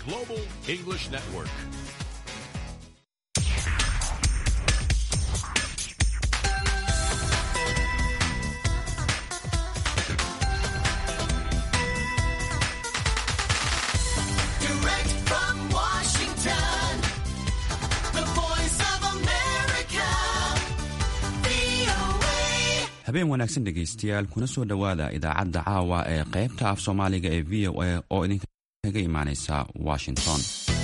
Global English Network. Direct from Washington, the voice of America, VOA. habeen wanaagsan dhegaystayaal kuna soo dhowaada idaacadda caawa ee qaybta af soomaaliga ee v o a oo idinkaga imaaneysa washington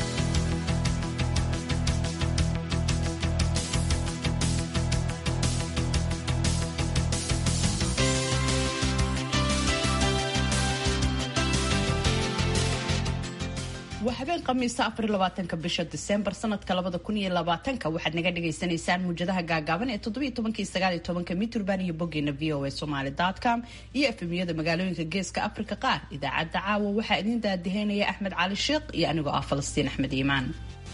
waa habeen khamiisa afar iyo labaatanka bisha diseembar sanadka labada kun iyo labaatanka waxaad naga dhagaysanaysaan muujadaha gaagaaban ee toddobiyo tobankii sagaal iyo tobanka miturban iyo boggeena v o a somaly com iyo efemiyada magaalooyinka geeska afrika qaar idaacadda caawa waxaa idiin daadiheynaya axmed cali sheekh iyo anigoo ah falastiin axmed iimaan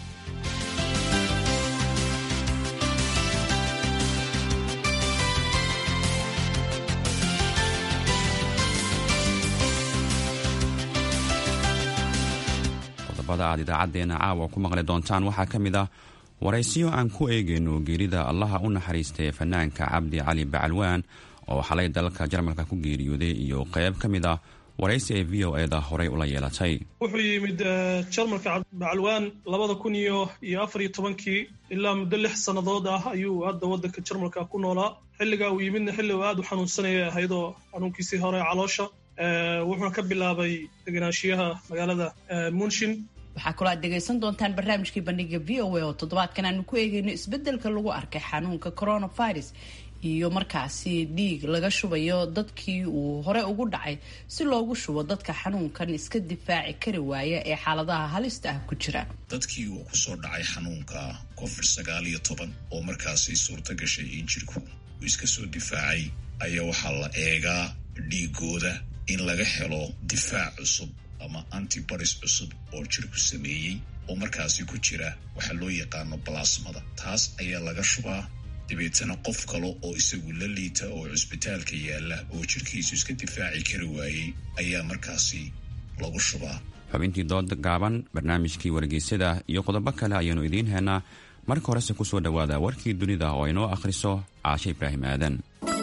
qodobada aad idaacadeena caawa ku maqli doontaan waxaa ka mid ah waraysiyo aan ku eegayno geerida allaha u naxariistay fanaanka cabdi cali bacalwaan oo xalay dalka jarmalka ku geeriyooday iyo qayb ka mid ah waraysi ay v o eda horey ula yeelatay wuxuu yimid eh, jarmalka bacalwaan labada kun iyo iyo afar iyo tobankii ilaa muddo lix sannadood ah ayuu hadda waddanka jarmalka ku noolaa xilligaa uu yimidna xilli uu aad u xanuunsanaya ahaydoo xanuunkiisii hore caloosha Eh, wuxuuna ka bilaabay degenaanshiyaha magaalada eh, munshin waxaa kaloo aad dhegaysan doontaan barnaamijkii bandhiga v o a oo toddobaadkan aanu ku eegayno isbedelka lagu arkay xanuunka coronavirus iyo markaasi dhiig laga shubayo dadkii uu hore ugu dhacay si loogu shubo dadka xanuunkan iska difaaci kari waaya ee xaaladaha halista ah ku jira dadkii uu ku soo dhacay xanuunka covid sagaal iyo toban oo markaasi suurto gashay in jirku uu iska soo difaacay ayaa waxaa la eegaa dhiigooda in laga helo difaac cusub ama antibodies cusub oo jirku sameeyey oo markaasi ku jira waxaa loo yaqaano balasmada taas ayaa laga shubaa dabeetana qof kale oo isagu la liita oo cusbitaalka yaalla oo jirkiisu iska difaaci kari waayey ayaa markaasi lagu shubaa xubintii dood gaaban barnaamijkii wargeysyada iyo qodobo kale ayaanu idiin heenaa marka horese kusoo dhowaada warkii dunida oo inoo akhriso caashe ibraahim aadan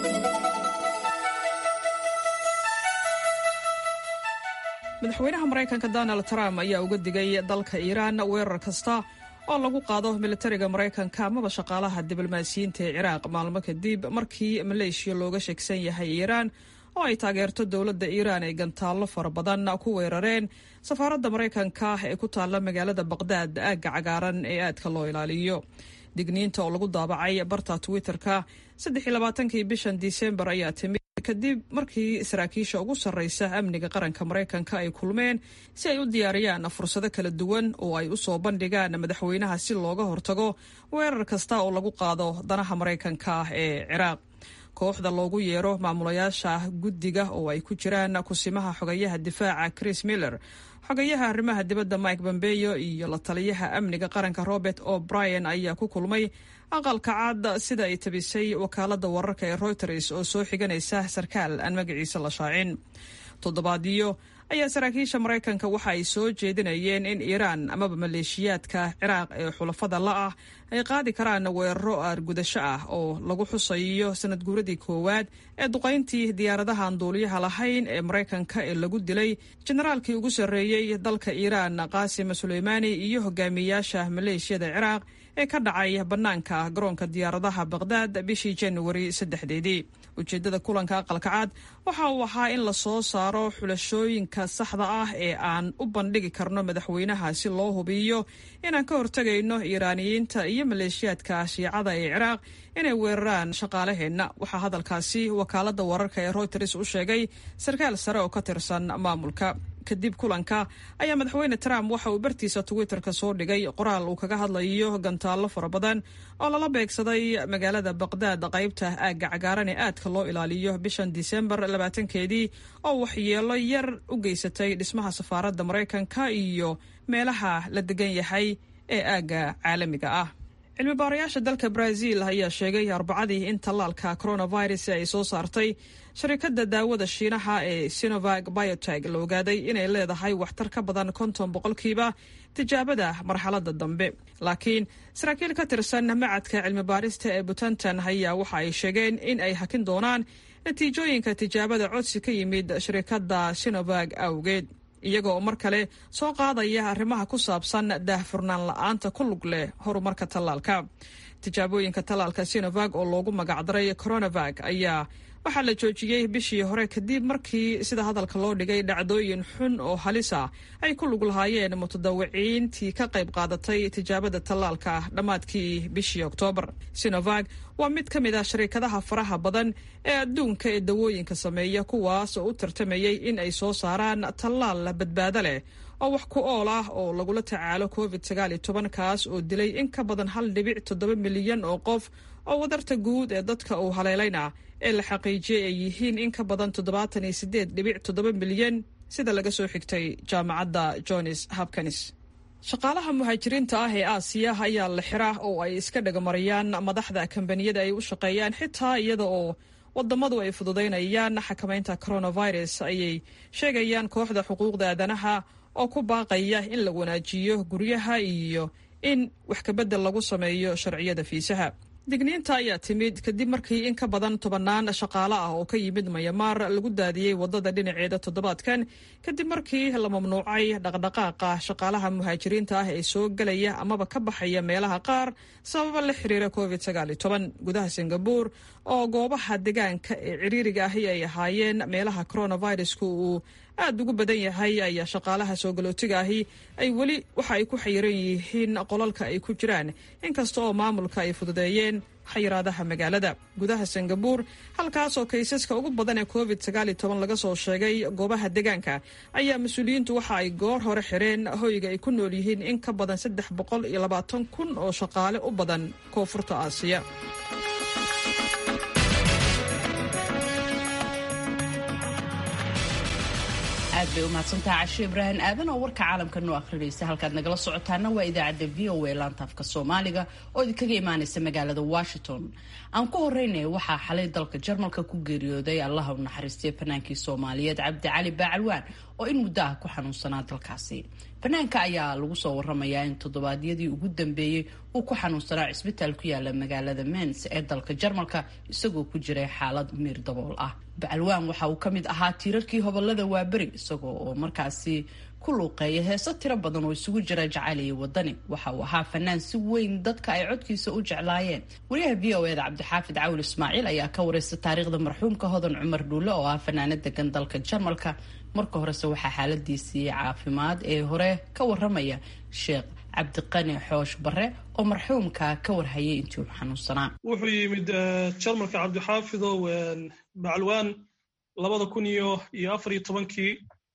madaxweynaha maraykanka donald trump ayaa uga digay dalka iiraan weerar kasta oo lagu qaado militariga maraykanka amaba shaqaalaha diblomaasiyiinta ee ciraaq maalmo kadib markii maleeshiya looga sheegsan yahay iiraan oo ay taageerto dowladda iiraan ay gantaallo fara badan ku weerareen safaaradda maraykanka ee ku taalla magaalada baqdaad aagga cagaaran ee aadka loo ilaaliyo digniinta oo lagu daabacay barta twitter-ka saddexiylabaatankii bishan disembar ayaa timid kadib markii saraakiisha ugu sarreysa amniga qaranka maraykanka ay kulmeen si ay u diyaariyaan fursado kala duwan oo ay u soo bandhigaan madaxweynaha si looga hortago weerar kasta oo lagu qaado danaha maraykanka ee ciraaq kooxda loogu yeero maamulayaasha guddiga oo ay ku jiraan kusimaha xogayaha difaaca chris miller xogayaha arrimaha dibadda mike bombeyo iyo la taliyaha amniga qaranka robert o'brien ayaa ku kulmay aqalka cad sida ay tabisay wakaalada wararka ee reuters oo soo xiganaysa sarkaal aan magaciisa la shaacin toddobaadyo ayaa saraakiisha maraykanka waxa ay soo jeedinayeen in iiraan amaba maleeshiyaadka ciraaq ee xulafada la ah ay qaadi karaan weeraro aargudasho ah oo lagu xusayo sanad guuradii koowaad ee duqayntii diyaaradahan duuliyaha lahayn ee maraykanka ee lagu dilay generaalkii ugu sarreeyey dalka iiraan qaasim suleymaani iyo hogaamiyayaasha maleeshiyada ciraaq ee ka dhacay bannaanka garoonka diyaaradaha baqdaad bishii januari saddexdeedii ujeeddada kulanka aqalka cad waxa uu ahaa in la soo saaro xulashooyinka saxda ah ee aan u bandhigi karno madaxweynaha si loo hubiyo inaan ka hortegayno iiraaniyiinta iyo maleeshiyaadka shiicada ee ciraaq inay weeraraan shaqaalaheenna waxaa hadalkaasi wakaalada wararka ee reuters u sheegay sarkaal sare oo ka tirsan maamulka kadib kulanka ayaa madaxweyne trump waxa uu bartiisa twitterka soo dhigay qoraal uu kaga hadlayo gantaallo fara badan oo lala beegsaday magaalada baqdaad qaybta aagga cagaaran ee aadka loo ilaaliyo bishan disembar labaatankeedii oo waxyeelo yar u geysatay dhismaha safaaradda maraykanka iyo meelaha la degan yahay ee aagga caalamiga ah cilmi baarayaasha dalka brazil ayaa sheegay arbacadii in tallaalka coronavirus ay soo saartay sharikadda daawada shiinaha ee sinovag bioteg la ogaaday inay leedahay waxtar ka badan konton boqolkiiba tijaabada marxaladda dambe laakiin saraakiil ka tirsan macadka cilmi baarista ee butantan ayaa waxa ay sheegeen in ay hakin doonaan natiijooyinka tijaabada codsi ka yimid shirikadda sinovag awgeed iyaga oo mar kale soo qaadaya arrimaha ku saabsan daahfurnaan la-aanta ku lug leh horumarka tallaalka tijaabooyinka tallaalka sinovag oo loogu magacdaray coronavag ayaa waxaa la joojiyey bishii hore kadib markii sida hadalka loo dhigay dhacdooyin xun oo halisa ay ku lug lahaayeen mutadawiciintii ka qayb qaadatay tijaabada tallaalka dhammaadkii bishii oktoobar sinovag waa mid ka mid ah shariikadaha faraha badan ee adduunka ee dawooyinka sameeya kuwaas oo u tartamayey in ay soo saaraan tallaal badbaado leh oo wax ku ool ah oo lagula tacaalo covid sagaal iyo toban kaas oo dilay in ka badan hal dhibic toddoba milyan oo qof oo wadarta guud ee dadka uu haleelayna ee la xaqiijiyey ay yihiin in ka badan toddobaatan iyo sideed dhibic toddoba milyan sida laga soo xigtay jaamacadda johns hopkins shaqaalaha muhaajiriinta ah ee aasiya ayaa la xira oo ay iska dhagamarayaan madaxda kambaniyada ay u shaqeeyaan xitaa iyada oo wadamadu ay fududaynayaan xakamaynta coronavirus ayay sheegayaan kooxda xuquuqda aadanaha oo ku baaqaya in la wanaajiyo guryaha iyo in wax kabedel lagu sameeyo sharciyada fiisaha digniinta ayaa timid kadib markii in ka badan tobannaan shaqaale ah oo ka yimid mayamaar lagu daadiyey wadada dhinaceeda toddobaadkan kadib markii la mamnuucay dhaqdhaqaaqa shaqaalaha muhaajiriinta ah ee soo gelaya amaba ka baxaya meelaha qaar sababa la xiriira covid sagaal iyo toban gudaha singabuur oo goobaha deegaanka ee ciriiriga ahi ay ahaayeen meelaha coronavirusku uu aada ugu badan yahay ayaa shaqaalaha soo galootiga ahi ay weli waxa ay ku xayiran yihiin qolalka ay ku jiraan inkasta oo maamulka ay fududeeyeen xayiraadaha magaalada gudaha singabuur halkaasoo kaysaska ugu badan ee covid sagaal iyo toban laga soo sheegay goobaha deegaanka ayaa mas-uuliyiintu waxa ay goor hore xireen hoyga ay ku nool yihiin in ka badan saddex boqol iyo labaatan kun oo shaqaale u badan koonfurta aasiya aad bay u mahadsantaha cashe ibraahim aadan oo warka caalamka noo akhrinaysa halkaad nagala socotaana waa idaacadda v o a laantaafka soomaaliga oo idinkaga imaanaysa magaalada washington aan ku horeynaya waxaa xalay dalka jarmalka ku geeriyooday allaha u naxariistay fanaankii soomaaliyeed cabdi cali baacalwaan oo in muddo ah ku xanuunsanaa dalkaasi fanaanka ayaa lagu soo waramayaa in toddobaadyadii ugu dambeeyey uu ku xanuunsanaa cisbitaal ku yaala magaalada mens ee dalka jarmalka isagoo ku jiray xaalad miir dabool ah bacalwaan waxa uu ka mid ahaa tiirarkii hobolada waaberi isagoo oo markaasi ku luuqeeya heeso tiro badan oo isugu jira jacayl iyo wadani waxa uu ahaa fanaan si weyn dadka ay codkiisa u jeclaayeen wariyaha v o eda cabdixaafid cawil ismaaciil ayaa ka wareysta taariikhda marxuumka hodan cumar dhuule oo ah fanaanad degan dalka jarmalka marka horese waxaa xaaladiisii caafimaad ee hore ka waramaya sheekh cabdiqani xoosh bare oo marxuumka ka warhayay intii uu xanuunsanaa wuxuu yimid jarmalka cabdixaafidow bacalwaan labada kun iyo iyo afar iyo tobankii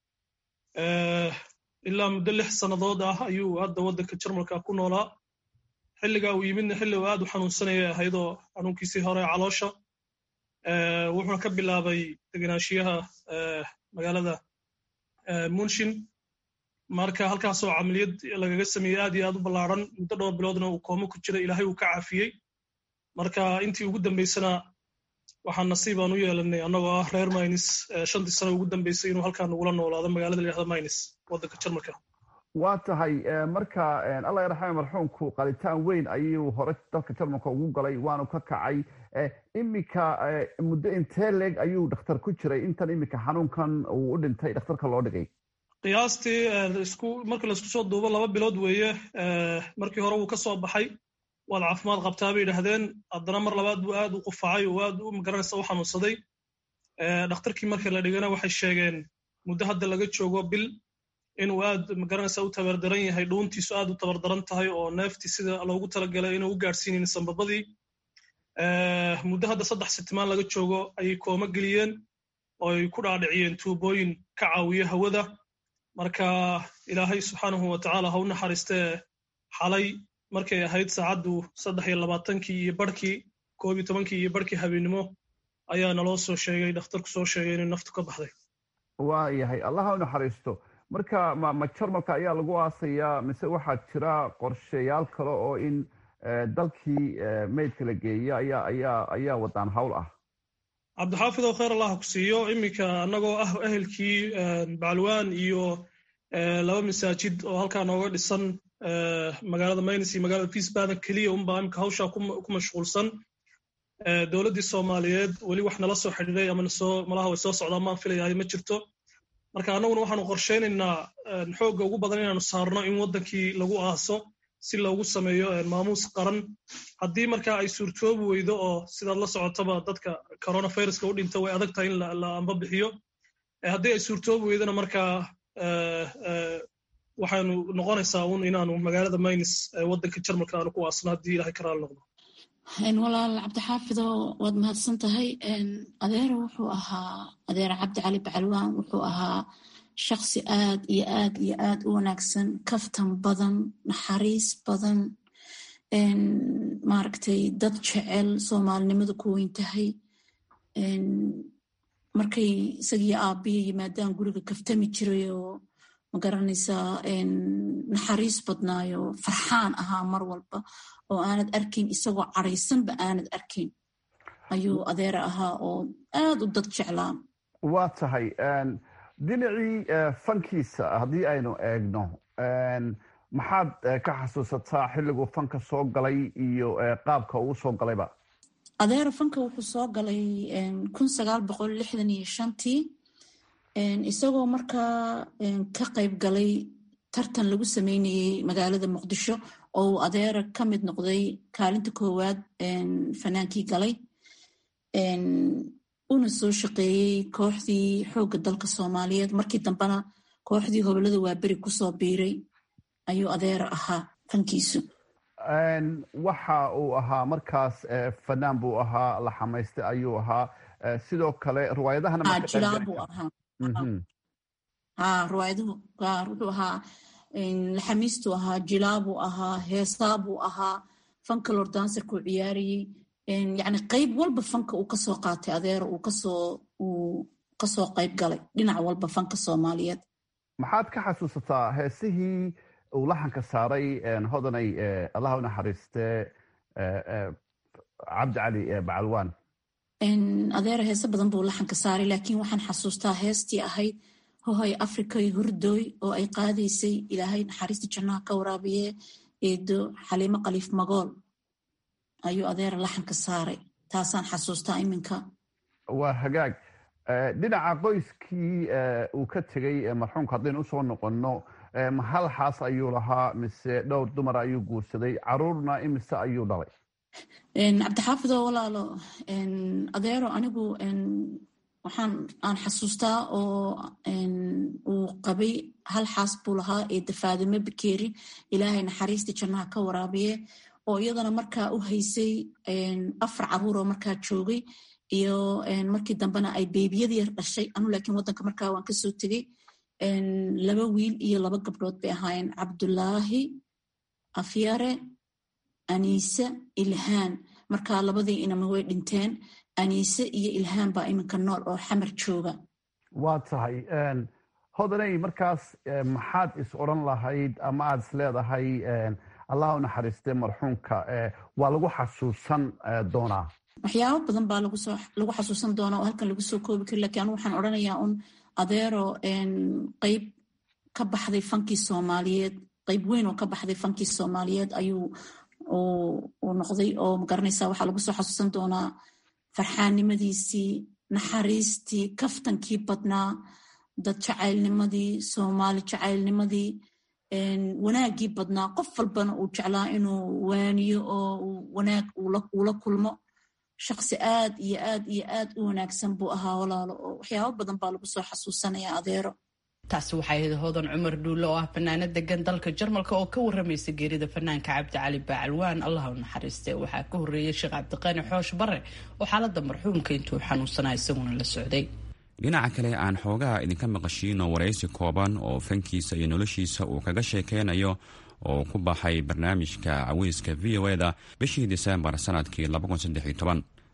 ilaa muddo lix sannadood ah ayuu hadda waddanka jarmalka ku noolaa xilligaa uu yimidna xilli uu aad u xanuunsanaya ahaydoo xanuunkiisii hore caloosha wuxuuna ka bilaabay degenaanshiyaha magaalada munshin marka halkaasoo camaliyad lagaga sameeyey aad iyo aad u ballaaran muddo dhowr biloodna uu koomo ku jira ilaahay uu ka caafiyey marka intii ugu dambaysana waxaan nasiib aan u yeelanay annagoo ah reer mynis shantii sano ugu dambaysay inuu halkaa nagula noolaado magaalada la yihahda mynis waddanka jarmalka waa tahay marka allah yarxame marxuumku qalitaan weyn ayuu hore dalka jarmalka ugu galay waanu ka kacay iminka muddo intee leeg ayuu dhakhtar ku jiray intan iminka xanuunkan uu u dhintay dhakhtarka loo dhigay qiyaastii isku marka laisku soo duubo laba bilood weeye markii hore wuu ka soo baxay waad caafimaad qabtaa bay yidhaahdeen haddana mar labaad buu aad u qufacay oo aad u magaranaysa u xanuunsaday dhakhtarkii markii la dhigana waxay sheegeen muddo hadda laga joogo bil inuu aad magaranaysa u tabardaran yahay dhuuntiisu aad u tabardaran tahay oo neeftii sida loogu talagalay inuu u gaadhsiinayn sambabadii muddo hadda saddex sitimaan laga joogo ayay kooma geliyeen oo ay ku dhaadhiciyeen tuubooyin ka caawiya hawada marka ilaahay subxaanahu wa tacaala ha u naxariistee xalay markay ahayd saacaddu saddex iyo labaatankii iyo barhkii koob iyo tobankii iyo barhkii habeennimo ayaa naloo soo sheegay dhakhtarku soo sheegay inay naftu ka baxday waa yahay allah ha u naxariisto marka ma ma jarmalka ayaa lagu aasayaa mise waxaa jira qorshayaal kale oo in dalkii meydka la geeya ayaa ayaa ayaa wadaan hawl ah cabdixaafid oo khayr allah ku siiyo iminka annagoo ah ehelkii bacalwaan iyo laba masaajid oo halkaa nooga dhisan magaalada maynis iyo magaalada peacebadan keliya unbaa imika hawshaa ku mashquulsan dowladdii soomaaliyeed weli wax nala soo xidhiiday ama nasoo malaha way soo socdaan maan filayahay ma jirto marka annaguna waxaanu qorshaynaynaa xoogga ugu badan inaanu saarno in waddankii lagu aaso si loogu sameeyo maamuus qaran haddii marka ay suurtoobi weydo oo sidaad la socotaba dadka coronaviruska u dhinta way adag tahay in la amba bixiyo haddii ay suurtoobi weydona markaa waxaanu noqonaysaa un inaanu magaalada maynis waddanka jarmalka aanu ku aasno haddii ilahay ka raali noqdo walaal cabdixaafido waad mahadsan tahay adeero wuxuu ahaa adeer cabdi cali bacalwaan wuxuu ahaa shaksi aad iyo aad iyo aad u wanaagsan kaftan badan naxariis badan maaragtay dad jecel soomaalinimadu ku weyn tahay markay isagii aabbiya yimaadaan guriga kaftami jiray oo magaranaysaa naxariis badnaayo farxaan ahaa mar walba oo aanad arkayn isagoo caraysanba aanad arkayn ayuu adeera ahaa oo aad u dad jeclaa waa tahay dhinacii fankiisa haddii aynu eegno maxaad ka xasuusataa xilliguu fanka soo galay iyo qaabka uu soo galayba adeera fanka wuxuu soo galay kun sagaal boqol lixdan iyo shantii isagoo markaa ka qayb galay tartan lagu sameynayey magaalada muqdisho oo uu adeera ka mid noqday kaalinta koowaad fanaankii galay una soo shaqeeyey kooxdii xoogga dalka soomaaliyeed markii dambena kooxdii hobolada waaberi kusoo biiray ayuu adeera ahaa fankiisu waxa uu ahaa markaas fanaan buu ahaa la xamaystay ayuu ahaa sidoo kale riwaayadahanajilaabu ahaa ha riwaayaduhu gaar wuxuu ahaa laxamiistuu ahaa jilaabuu ahaa heesaabuu ahaa fanka lordansarkuu ciyaarayey yani qayb walba fanka uu kasoo qaatay adeero uu kasoo uu kasoo qayb galay dhinac walba fanka soomaaliyeed maxaad ka xasuusataa heesihii uu laxanka saaray hodanay allah u naxariiste cabdi cali bacalwaan adeero heese badan buu laxanka saaray laakiin waxaan xasuustaa heestii ahayd hohay afrikay hurdoy oo ay qaadaysay ilaahay naxariista jannaha ka waraabiye eedo xaliimo khaliif magool ayuu adeera laxanka saaray taasaan xasuustaa iminka waa hagaag dhinaca qoyskii uu ka tegey marxuumka haddaynu usoo noqonno hal xaas ayuu lahaa mise dhowr dumar ayuu guursaday caruurna imise ayuu dhalay cabdixaafidoo walaalo adeero anigu waxaan aan xasuustaa oo uu qabay hal xaas buu lahaa ee dafaadime bakeeri ilaahay naxariista jannaha ka waraabiye oo iyadana markaa u haysay afar caruuroo markaa joogay iyo markii dambena ay beebiyada yar dhashay anu laakiin waddanka markaa waan kasoo tegey laba wiil iyo laba gabdhood bay ahaayeen cabdulaahi afyare aniise ilhaan markaa labadii inama way dhinteen aniise iyo ilhaan baa iminka nool oo xamar jooga waa tahay hodanay markaas maxaad is odran lahayd ama aad is leedahay allah u naxariiste marxuumka waa lagu xasuusan doonaa waxyaabo badan baa lagu xasuusan doonaa oo halkan lagu soo koobi kari lakin anu waxaan odrhanayaa un adeero qeyb ka baxday fankii soomaaliyeed qeyb weyn oo ka baxday fankii soomaaliyeed ayuu uu noqday oo magaranaysa waxaa lagu soo xasuusan doonaa farxaannimadiisii naxariistii kaftankii badnaa dad jacaylnimadii soomaali jacaylnimadii wanaaggii badnaa qof walbana uu jeclaa inuu waaniyo oo wanaag uula kulmo shaksi aad iyo aad iyo aad u wanaagsan buu ahaa walaalo oo waxyaabo badan baa lagu soo xasuusanaya adeero taasi waxay ahayd hodan cumar dhuulle oo ah fanaanad degan dalka jarmalka oo ka waramaysa geerida fanaanka cabdi cali bacalwaan allah u naxariiste waxaa ka horreeyay sheekh cabdiqaani xoosh bare oo xaaladda marxuumka intuu xanuunsanaa isaguna la socday dhinaca kale aan xoogaha idinka maqashiino waraysi kooban oo fankiisa iyo noloshiisa uu kaga sheekeynayo oo ku baxay barnaamijka caweyska v o eda bishii disembar sanadkii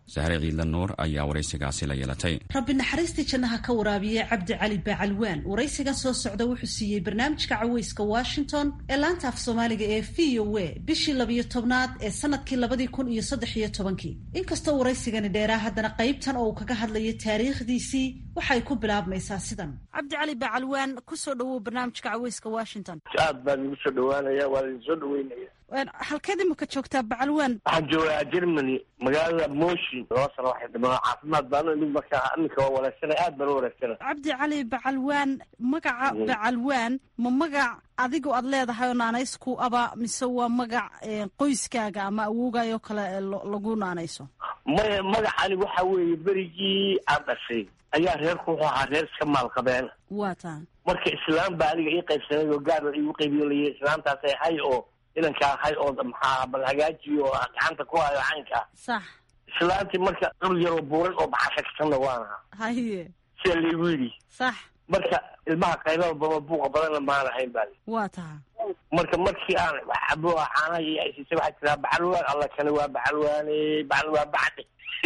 sahre ciidla nuur ayaa waraysigaasi la yeelatay rabbi naxariistii jannaha ka waraabiye cabdi cali bacalwaan waraysigan soo socda wuxuu siiyey barnaamijka caweyska washington ee laanta af soomaaliga ee v o a bishii labiyo tobnaad ee sanadkii labadii kun iyo saddex iyo tobankii inkastoo waraysigani dheeraa haddana qaybtan oo uu kaga hadlayo taariikhdiisii waxay ku bilaabmaysaa sidan cabdi cali bacalwaan kusoo dhawow barnaamijka caweyska washington aad baan igu soo dhawaanaya waa idin soo dhaweynaya halkeed imika joogtaa bacalwaan waxaan joogaa germany magaalada moshi laba sano waxay dhimaa caafimaad baano mid markaa aminka waa wanaagsana aad baan u wanaagsana cabdi cali bacalwaan magaca bacalwaan ma magac adigu aad leedahay oo naanaysku aba mise waa magac qoyskaaga ama awoogaayoo kale lagu naanayso maya magacani waxa weeye berigii aan dhashay ayaa reerku wuxuu ahaa reer iska maalqabeen waa taa marka islaam baa aniga ii qaybsanay oo gaar iigu qaybiyo lay islaamtaasay hay oo inankaa hay oo maxaa bal hagaajiyo oo gacanta ku hayo caynkaa sax islaantii marka dhul yaroo buuran oo baxashagsanna waan ahaa haye sida laygu yidhi sax marka ilmaha qaybada baba buuqa badanna maan ahayn baa waa taha marka markii aan cabo caanaha iyo aysiisay waxaa tiraa bacalwaan alla kale waa bacalwaane bacal waa bacdi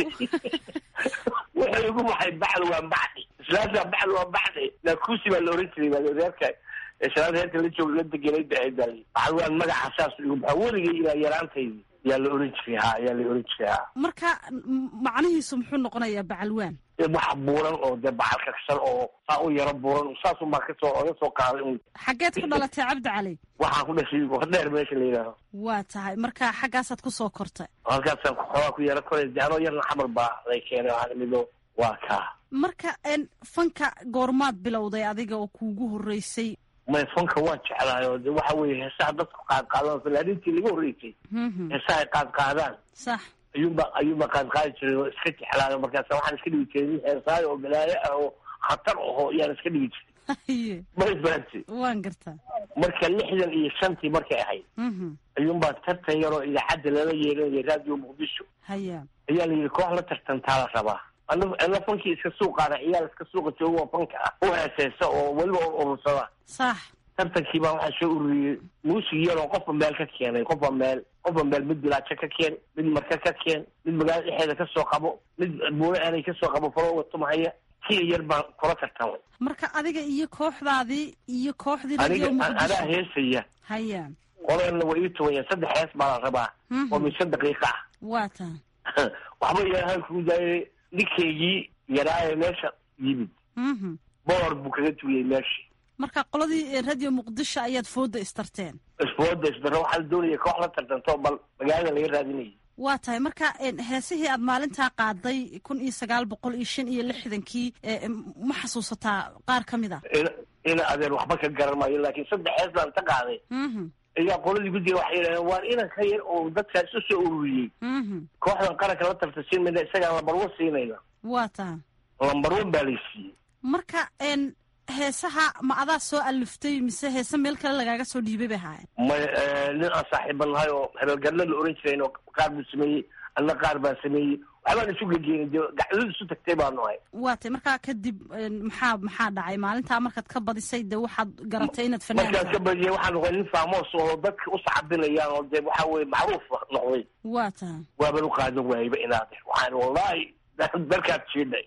wuxuu igu baxay bacal waa bacdi islaanta bacal waa bacdi naakuusi baa la oran jiray baa reerka islaanta reerka la joog la degenay ba ahayd baa bacalwaan magaca saas igu baxa weligay ilaa yaraantaydi yaa la oran jiray ha yaa la oran jiray ha marka macnihiisu muxuu noqonayaa bacalwaan wax buuran oo dee bacal kaksan oo saa u yaro buuran saasun baa kasoo oga soo qaaday un xaggeed ku dhalatay cabdi cali waxaan ku dhashay dheer meesha la yidhaaho waa tahay marka xaggaasaad kusoo kortay halkaasaan xoogaa ku yaro koray de anoo yarna xamar baa lay keenay waxaan imido waa kaa marka fanka goormaad bilowday adiga oo kuugu horreysay may fanka waan jeclahay oo de waxa weeye heesaha dadku qaad qaadaan falaarintii laga horreysay heesaha ay qaad qaadaan sax ayuunba ayuunba qaad qaadi jiray oo iska jeclaayo markaasa waxaan iska dhigi jiray nin heesaayo oo balaayo ah oo khatar aho yaan iska dhigi jiray may fahanti waan gartaa marka lixdan iyo shantii markay ahayd ayuunbaa tartan yaroo idaacadda lala yeelinaya raadiyo muqdisho haya ayaa la yidhi koox la tartantaa la rabaa ana ana fankii iska suuqaana ciyaal iska suuqa jooga oo fanka ah u heeseysa oo weliba urursada sax tartankii baa waxaa soo ururiyey muusig yaroo qofba meel ka keenay qofba meel qofba meel mid bilaajo ka keen mid marka ka keen mid magaalada dhexeeda kasoo qabo mid buule aanay kasoo qabo farooga tumahaya kiya yar baan kula tartamay marka adiga iyo kooxdaadii iyo kooxdii aniga anaa heesaya haya qoleena way ii tuwayaan saddex hees baa la rabaa oo min shan daqiiqa ah waa taa waxba yahalkuu daayay ninkaygii yaraaye meesha yimid boor buu kaga tuuyey meeshii marka qoladii radio muqdisho ayaad fooda istarteen isfooda isdaro waxaa la doonaya koox la tartanto bal magaalada laga raadinayay waa tahay marka heesihii aad maalintaa qaaday kun iyo sagaal boqol iyo shan iyo lixdankii ma xasuusataa qaar ka mid a ina adeer waxba ka garan maayo laakiin saddex hees baan ta qaaday ayaa qoladii guddiga waxay yidhahdeen waan inan ka yar oo dadkaas u soo ururiyey kooxdan qaranka la tartansiin mayna isagaan lambar one siinayna waa taha lambar one baa lay siiyey marka heesaha ma adaa soo aliftay mise heese meel kale lagaaga soo dhiibay bay ahaayeen may nin aan saaxiiba nahay oo hebelgadla la oran jirayn oo qaar buu sameeyey anna qaar baan sameeyey waxbaan isu gegeenay dee gacdadu isu tagtay baanu ahay waa tay markaa kadib maxaa maxaa dhacay maalintaa markaad ka badisay dee waxaad garatay inaad fanaan markaan ka badiyay waxaan noqday nin faamoos oo dadka u sacabinayaan oo dee waxa weye macruuf noqday waa taha waaban u qaadan waayba inaade waxaan wallahi dalkaad jiidhay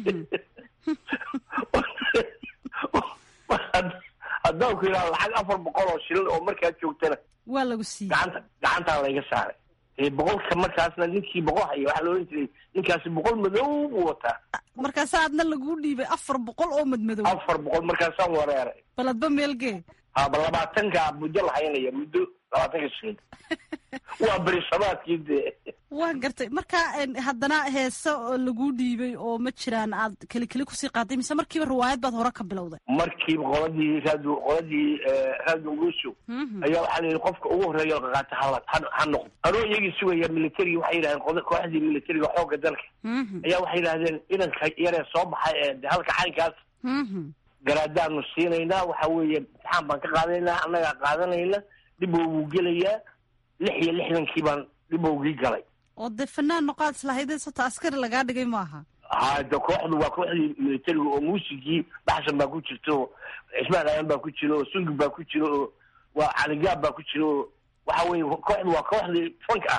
haddaan ku yidhaha lacag afar boqol oo shilin oo markaa joogtana waa lagu siiyey gacanta gacantaa layga saaray boqolka markaasna ninkii boqol haya waxaa la ohan jiray ninkaasi boqol madow buu wataa markaasa adna laguu dhiibay afar boqol oo madmadow afar boqol markaasaan wareeray baladba meelgee haba labaatanka muddo la haynaya muddo labaatanka shilin waa berisamaadkii dee waan gartay marka haddana heese oo laguu dhiibay oo ma jiraan aad keli keli kusii qaaday mise markiiba riwaayad baad hore ka bilowday markiiba qoladii raado qoladii raado ngusho ayaa waxaa la yidhi qofka ugu horreeya qaqaata hala ha noqdo anoo iyagii sugaya militariga waxay yidhahdeen kooxdii militariga xoogga dalka ayaa waxay yidhahdeen inanka yaree soo baxay ee de halka caynkaas garaadaanu siinaynaa waxa weeye imtixaan baan ka qaadanaynaa annagaa qaadanayna dhibowguu gelayaa lix iyo lixdankii baan dhibowgii galay oo dee fanaan noqaad islahaydee sota askari lagaa dhigay maaha ha de kooxdu waa kooxdii militariga oo muusigii baxsan baa ku jirta oo cismaan aadan baa ku jira oo sungib baa ku jira oo waa caligaab baa ku jira oo waxa weye kooxdu waa kooxdii fanka ahayd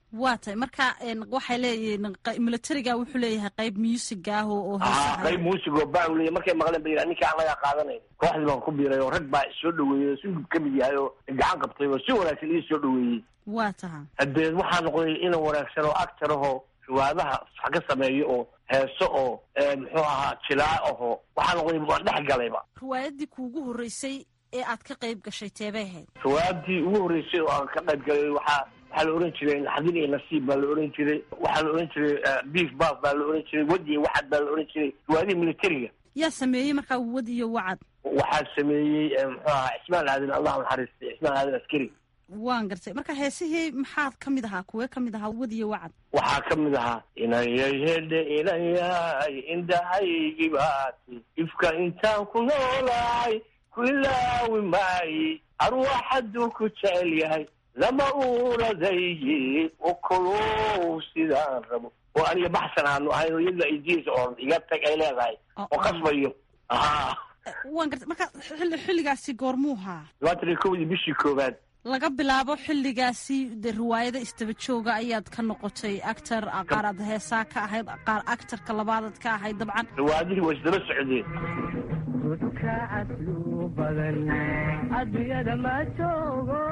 waa tahay marka waxay leeyihiin militariga wuxuu leeyahay qayb musiga ah oo haa qayb muusigoo baan leeyahy markay maqleen ba yidhaha ninka aan laga qaadanayn kooxdii baan ku biiray oo rag baa isoo dhaweeyey oo sugub ka mid yahay oo gacan qabtay oo si wanaagsan ii soo dhaweeyey waa taha haddee waxaa noqday inan wanaagsan oo actor ahoo riwaadaha wax ka sameeyo oo heeso oo muxuu ahaa jilaa ahoo waxaa noqday waan dhex galayba riwaayadii kuugu horreysay ee aad ka qayb gashay teebay ahayd riwaayadii ugu horreysay oo aan ka qayb galay waxaa waxaa la ohan jiray naxdin iyo nasiib baa la ohan jiray waxaa la ohan jiray beef baf baa la ohan jiray wad iyo wacad baa la ohan jiray riwaayadii militariga yaa sameeyey markaa wad iyo wacad waxaa sameeyey muxuu ahaa cismaan aadan allah naxariistay cismaan aadan askari waan gartay marka heesihii maxaad ka mid ahaa kuwee ka mid ahaa wad iyo wacad waxaa ka mid ahaa inayay hedhe inayay indhahaygii baati ifka intaan ku noolahay ku ilaawi maayi arwaaxaduu ku jecel yahay lama uuradayi okolow sidaan rabo oo aniga baxsan aanu ahayn oo iyada idiis oo iga tag ay leedahay oo qasbayo ha waan gartay marka xilli xilligaasi goormuu haa labaatan iyo kowdii bishii koowaad laga bilaabo xilligaasi de riwaayada istaba jooga ayaad ka noqotay actor qaar aad heesaa ka ahayd qaar actorka labaadaad ka ahayd dabcan riwaayadihii waa isdaba socdeen adduunyada ma joogo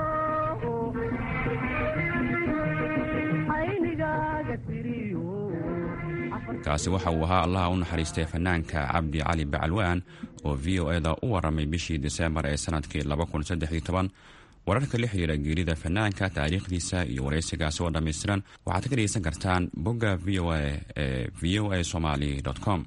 aynigaaga tiriyo kaasi waxa uu ahaa allaha u naxariistay fanaanka cabdi cali bacalwaan oo v o eda u waramay bishii diseembar ee sanadkii wararka la xiriira geerida fanaanka taariikhdiisa iyo waraysigaasi oo dhammaystiran waxaad ka dhegeysan kartaan bogga v o a ee v o a somaly com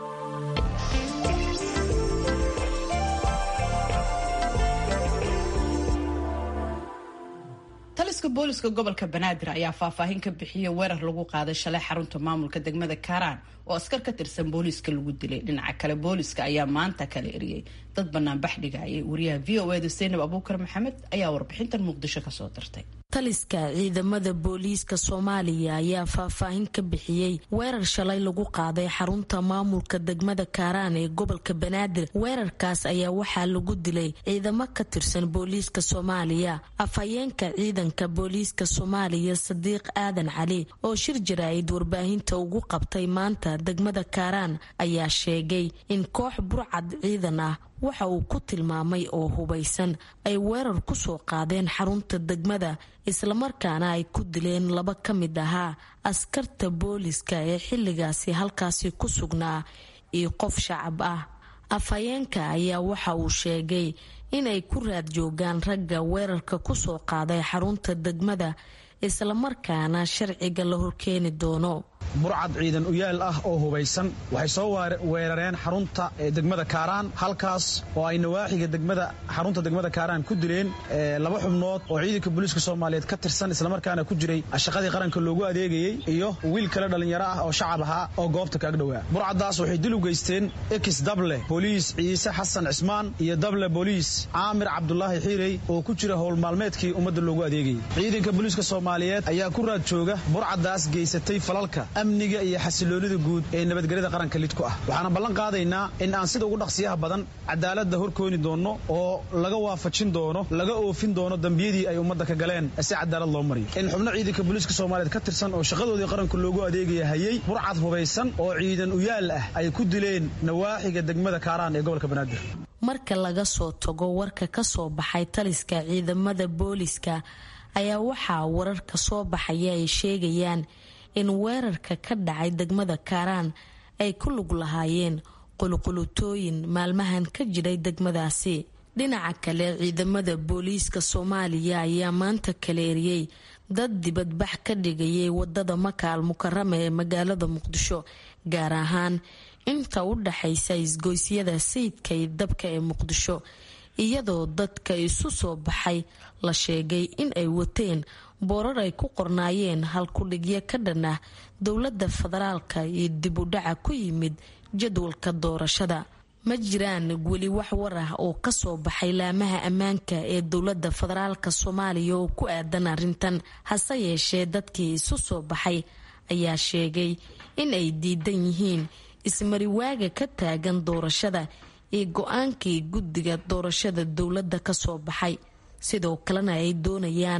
taliska booliska gobolka banaadir ayaa faahfaahin ka bixiyey weerar lagu qaaday shalay xarunta maamulka degmada kaaraan oo askar ka tirsan booliiska lagu dilay dhinaca kale booliiska ayaa maanta kala eriyey dad banaanbax dhigayay wariyaha v o eda saynab abuukar maxamed ayaa warbixintan muqdisho kasoo dirtay taliska ciidamada booliiska soomaaliya ayaa faahfaahin ka bixiyey weerar shalay lagu qaaday xarunta maamulka degmada kaaraan ee gobolka banaadir weerarkaas ayaa waxaa lagu dilay ciidamo ka tirsan booliiska soomaaliya afhayeenka ciidanka booliiska soomaaliya sadiiq aadan cali oo shir jaraa'id warbaahinta ugu qabtay maanta degmada kaaraan ayaa sheegay in koox burcad ciidan ah waxa uu ku tilmaamay oo hubaysan ay weerar ku soo qaadeen xarunta degmada islamarkaana ay ku dileen laba ka mid ahaa askarta booliska ee xilligaasi halkaasi ku sugnaa iyo qof shacab ah afhayeenka ayaa waxa uu sheegay inay ku raad joogaan ragga weerarka ku soo qaaday xarunta degmada islamarkaana sharciga la horkeeni doono burcad ciidan uyaal ah oo hubaysan waxay soo weerareen xarunta degmada kaaraan halkaas oo ay nawaaxiga degmada xarunta degmada kaaraan ku dileen laba xubnood oo ciidanka booliiska soomaaliyeed ka tirsan islamarkaana ku jiray shaqadii qaranka loogu adeegayey iyo wiil kale dhallinyaro ah oo shacab ahaa oo goobta kaag dhowaa burcaddaas waxay dil u geysteen ekis dable booliis ciise xasan cismaan iyo dable booliis caamir cabdulaahi xiirey oo ku jira howlmaalmeedkii ummadda loogu adeegayay ciidanka booliiska soomaaliyeed ayaa ku raad jooga burcaddaas geysatay falalka amniga iyo xasiloonida guud ee nabadgelyada qaranka lid ku ah waxaana ballan qaadaynaa in aan sida ugu dhaqsiyaha badan cadaaladda horkooni doonno oo laga waafajin doono laga oofin doono dembiyadii ay ummadda ka galeen si cadaalad loo mariyo in xubno ciidanka booliiska soomaaliyeed ka tirsan oo shaqadoodii qaranka loogu adeegaya hayay burcad hubaysan oo ciidan uyaal ah ay ku dileen nawaaxiga degmada kaaraan ee gobolka banaadir marka laga soo tago warka ka soo baxay taliska ciidamada booliska ayaa waxaa wararka soo baxaya ay sheegayaan in weerarka ka dhacay degmada kaaraan ay ku lug lahaayeen qulqulutooyin maalmahan ka jiray degmadaasi dhinaca kale ciidamada booliiska soomaaliya ayaa maanta kala eriyey dad dibadbax ka dhigayay wadada makaal mukarama ee magaalada muqdisho gaar ahaan inta u dhaxaysa isgoysyada sayidka iyo dabka ee muqdisho iyadoo dadka isu soo baxay la sheegay in ay wateen boorar ay ku qornaayeen halkudhigyo ka dhan ah dowladda federaalka iyo dib u dhaca ku yimid jadwalka doorashada ma jiraan weli wax war ah oo kasoo baxay laamaha ammaanka ee dowladda federaalka soomaaliya oo ku aadan arrintan hase yeeshee dadkii isu soo baxay ayaa sheegay in ay diidan yihiin ismariwaaga ka taagan doorashada iyo go-aankii guddiga doorashada dowladda kasoo baxay sidoo kalena ay doonayaan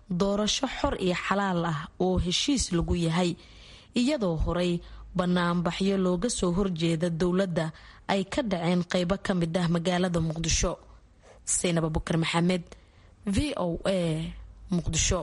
doorasho xor iyo xalaal ah oo heshiis lagu yahay iyadoo horey banaanbaxyo looga soo horjeeda dowladda ay ka dhaceen qeybo ka mid ah magaalada muqdisho saynab abukar maxamed v o a muqdisho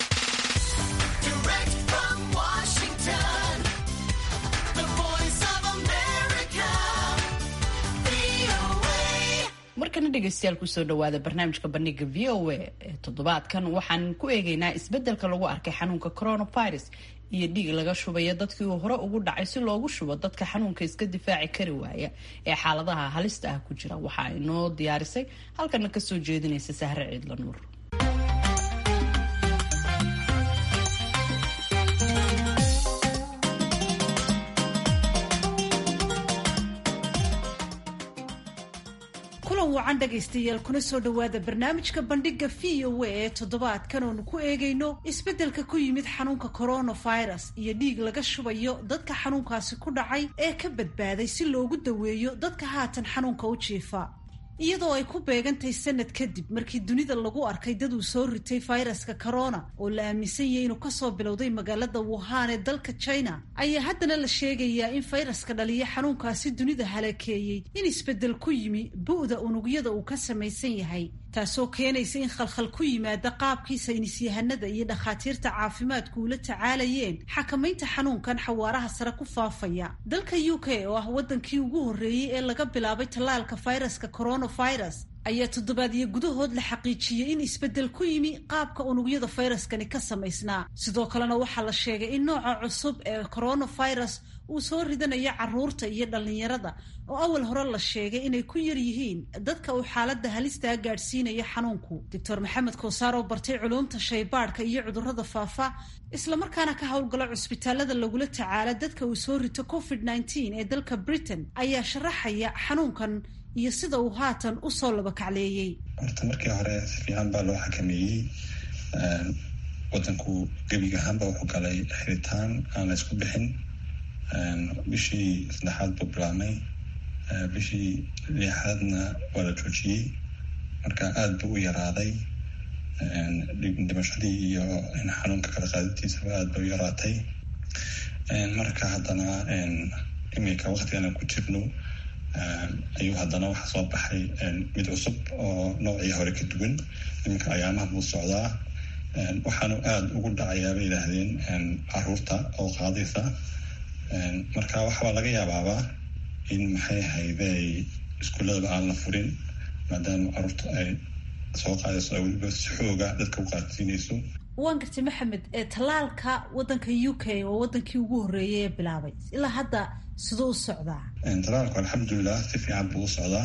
markana dhegeystayaal kusoo dhawaada barnaamijka bandhiga v o a ee toddobaadkan waxaan ku eegeynaa isbedelka lagu arkay xanuunka coronavirus iyo dhiig laga shubaya dadkii uu hore ugu dhacay si loogu shubo dadka xanuunka iska difaaci kari waaya ee xaaladaha halista ah ku jira waxa ay noo diyaarisay halkana kasoo jeedinaysa sahre ciidla nuur kulan wacan dhegaystayaal kuna soo dhowaada barnaamijka bandhiga v o a ee toddobaadkan oonu ku eegayno isbeddelka ku yimid xanuunka coronavirus iyo dhiig laga shubayo dadka xanuunkaasi ku dhacay ee ka badbaaday si loogu daweeyo dadka haatan xanuunka u jiifa iyadoo ay ku beegantahay sanad kadib markii dunida lagu arkay dad uu soo ritay fayraska corona oo la aaminsan yahay inuu kasoo bilowday magaalada wuhan ee dalka china ayaa haddana la sheegayaa in fayraska dhaliya xanuunkaasi dunida halakeeyey in isbeddel ku yimi bu'da unugyada uu ka samaysan yahay taasoo keenaysa in khalkhal ku yimaada qaabkii saynisyahanada iyo dhakhaatiirta caafimaadku ula tacaalayeen xakamaynta xanuunkan xawaaraha sare ku faafaya dalka u k oo ah waddankii ugu horreeyey ee laga bilaabay tallaalka fayraska coronavirus ayaa toddobaadyo gudahood la xaqiijiyey in isbeddel ku yimi qaabka unugyada fayraskani ka samaysnaa sidoo kalena waxaa la sheegay in nooca cusub ee coronavirus uu soo ridanayo caruurta iyo dhallinyarada oo awal hore la sheegay inay ku yar yihiin dadka uu xaaladda halistaa gaadhsiinaya xanuunku doctor maxamed koosaar oo bartay culuumta shaybaadhka iyo cudurrada faafa islamarkaana ka howlgala cusbitaalada lagula tacaala dadka uu soo rito covid nneteen ee dalka britain ayaa sharaxaya xanuunkan iyo sida uu haatan usoo labakacleeyey horta markii hore si fiican baa loo xakameeyey wadanku gebiga ahaanba wuxuu galay xiritaan aan la isku bixin bishii saddexaad buu bilaabmay bishii lixaadna waa la joojiyey marka aada buu u yaraaday dhimashadii iyo xanuunka kala qaadintiisaba aada bay u yaraatay marka haddana iminka waktigan aan ku jirno ayuu haddana waxaa soo baxay mid cusub oo noocii hore ka duwan iminka ayaamaha buu socdaa waxaanu aada ugu dhacayaa bay yidhaahdeen caruurta oo qaadaysa marka waxabaa laga yaabaaba in maxay hayday iskuuladaba aan la furin maadaama caruurta ay soo qaadayso ay weliba si xooga dadka u qaadsiinayso waan gartay maxamed tallaalka waddanka u k oo wadankii ugu horreeyay ee bilaabay ilaa hadda siduu u socdaa tallaalku alxamdulilah si fiican buu u socdaa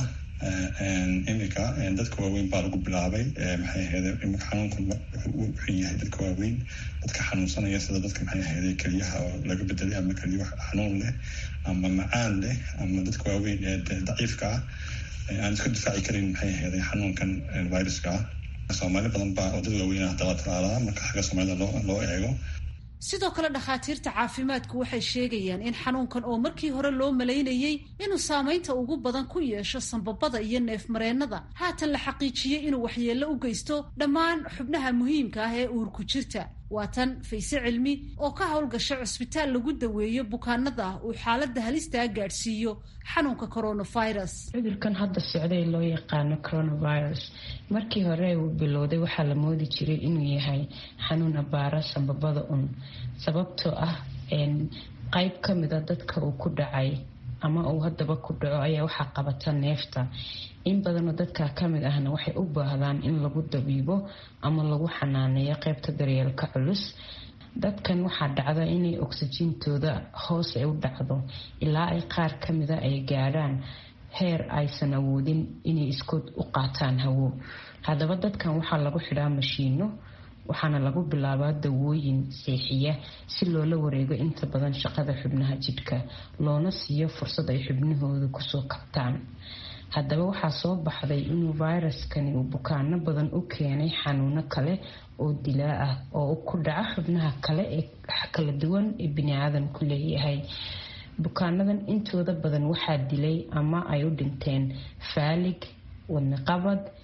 iminka dadka waaweyn baa lagu bilaabay maxay ahayde iminka xanuunka wuxuu yahay dadka waaweyn dadka xanuunsanaya sida dadka maxay ahayde keliyaha oo laga bedelay ama keliya xanuun leh ama macaan leh ama dadka waaweyn ee daciifka ah aan iska difaaci karin maxay ahayde xanuunkan viruska ah soomaali badan baa oo dad waaweyn ah dala talaalaa marka xagga soomaalida loo loo eego sidoo kale dhakhaatiirta caafimaadku waxay sheegayaan in xanuunkan oo markii hore loo malaynayey inuu saamaynta ugu badan ku yeesho sambabada iyo neefmareennada haatan la xaqiijiyey inuu waxyeello u geysto dhammaan xubnaha muhiimka ah ee uurku jirta waa tan fayse cilmi oo ka howlgasha cusbitaal lagu daweeyo bukaanada uu xaaladda halistaa gaadhsiiyo xanuunka coronavirus cudurkan hadda socday loo yaqaano coronavirus markii hore uu bilowday waxaa la moodi jiray inuu yahay xanuun abaara sambabada un sababtoo ah qeyb ka mida dadka uu ku dhacay ama uu haddaba ku dhaco ayaa waxaa qabata neefta in badanoo dadka kamid ahna waxay u baahdaan in lagu dabiibo ama lagu xanaaneeyo qeybta daryeelka culus dadkan waxaa dhacda inay oksijiintooda hoos ay u dhacdo ilaa ay qaar kamida ay gaadhaan heer aysan awoodin inay iskood u qaataan hawo haddaba dadkan waxaa lagu xidhaa mashiino waxaana lagu bilaabaa dawooyin seexiya si loola wareego inta badan shaqada xubnaha jidhka loona siiyo fursad ay xubnahooda kusoo kabtaan haddaba waxaa soo baxday inuu fayraskani uu bukaano badan u keenay xanuuno kale oo dilaa ah oo ku dhaca xubnaha kale ee kala duwan ee biniaadamku leeyahay bukaanadan intooda badan waxaa dilay ama ay u dhinteen faalig wadniqabad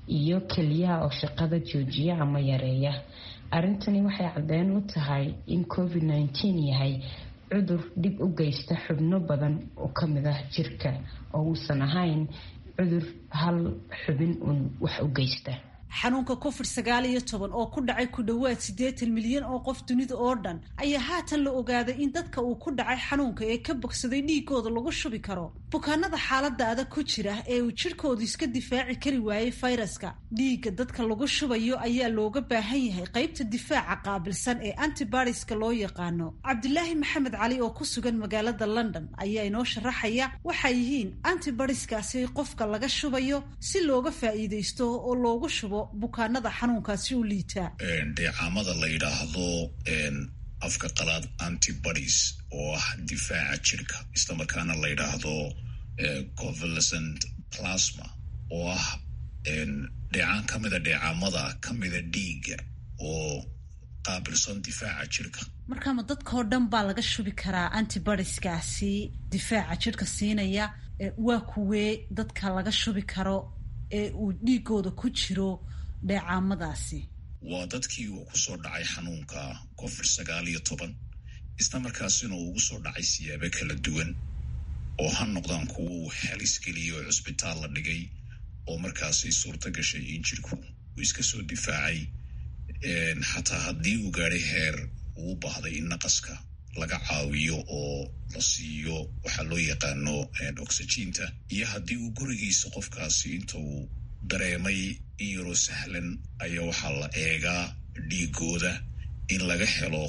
iyo keliyaha oo shaqada joojiya ama yareeya arrintani waxay caddeyn u tahay in covid nteen yahay cudur dhib u geysta xubno badan oo ka mid ah jirka oo uusan ahayn cudur hal xubin uun wax u geysta xanuunka covid sagaal iyo toban oo ku dhacay ku dhowaad siddeetan milyan oo qof dunida oo dhan ayaa haatan la ogaaday in dadka uu ku dhacay xanuunka ee ka bogsaday dhiigooda lagu shubi karo bukaanada xaaladda adag ku jira ee uu jidhkoodu iska difaaci kari waayey fayraska dhiigga dadka lagu shubayo ayaa looga baahan yahay qaybta difaaca qaabilsan ee antibodiska loo yaqaano cabdilaahi maxamed cali oo ku sugan magaalada london ayaa inoo sharaxaya waxay yihiin antibodiskaasi qofka laga shubayo si looga faa'iidaysto oo loogu shubo bukaanada xanuunkaasi u liitaa dheecaamada la yidhaahdo afka qalaad antibodies oo ah difaaca jirka islamarkaana la yidhaahdo convalescent plasma oo ah dheecaan ka mida dheecaamada ka mida dhiigga oo qaabilsan difaaca jirka markaama dadkao dhan baa laga shubi karaa antibodiskaasi difaaca jirka siinaya waa kuwee dadka laga shubi karo ee uu dhiigooda ku jiro dheecaamadaasi waa dadkii uu kusoo dhacay xanuunka covid sagaal iyo toban isla markaasina uu ugu soo dhacay siyaabo kala duwan oo ha noqdaan kuwo uu halis geliyay oo cusbitaal la dhigay oo markaasi suurto gashay in jirku uu iska soo difaacay xataa haddii uu gaadhay heer uu baahday in naqaska laga caawiyo oo la siiyo waxaa loo yaqaano oxygiinta iyo haddii uu gurigiisa qofkaasi inta uu dareemay in yaroo sahlan ayaa waxaa la eegaa dhiigooda in laga helo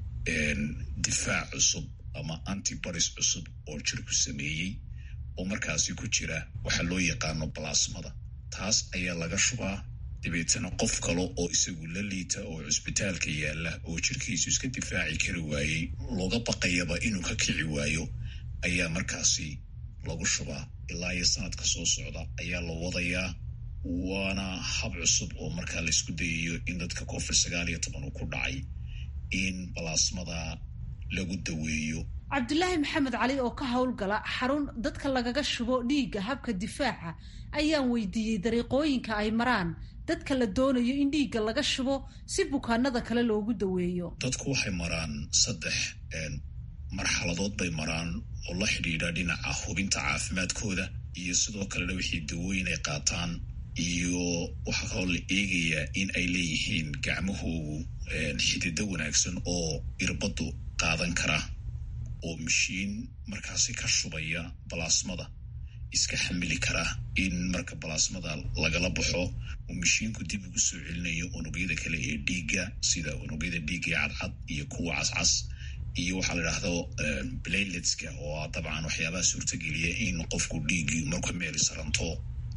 difaac cusub ama antibodies cusub oo jirku sameeyey oo markaasi ku jira waxaa loo yaqaano balasmada taas ayaa laga shubaa dabeetana qof kale oo isagu la liita oo cusbitaalka yaalla oo jirkiisu iska difaaci kari waayey looga baqayaba inuu ka kici waayo ayaa markaasi lagu shubaa ilaa iyo sanadka soo socda ayaa la wadayaa waana hab cusub oo markaa laysku dayayo in dadka covid sagaal iyo toban uu ku dhacay in balaasmada lagu daweeyo cabdulaahi maxamed cali oo ka howlgala xarun dadka lagaga shubo dhiigga habka difaaca ayaan weydiiyey dariiqooyinka ay maraan dadka la doonayo in dhiigga laga shubo si bukaanada kale loogu daweeyo dadku waxay maraan saddex marxaladood bay maraan oo la xidhiidha dhinaca hubinta caafimaadkooda iyo sidoo kalena wixii dawooyin ay qaataan iyo waxaa kaloo la eegayaa in ay leeyihiin gacmahoogu xidido wanaagsan oo irbaddu qaadan kara oo mashiin markaasi ka shubaya balaasmada iska xamili kara in marka balaasmada lagala baxo uu mashiinku dib ugu soo celinayo unugyada kale ee dhiigga sida unugyada dhiigga ee cadcad iyo kuwa cascas iyo waxaa la idhaahdo blayletska oo dabcan waxyaabaha suurtageliya in qofku dhiiggii marku meel saranto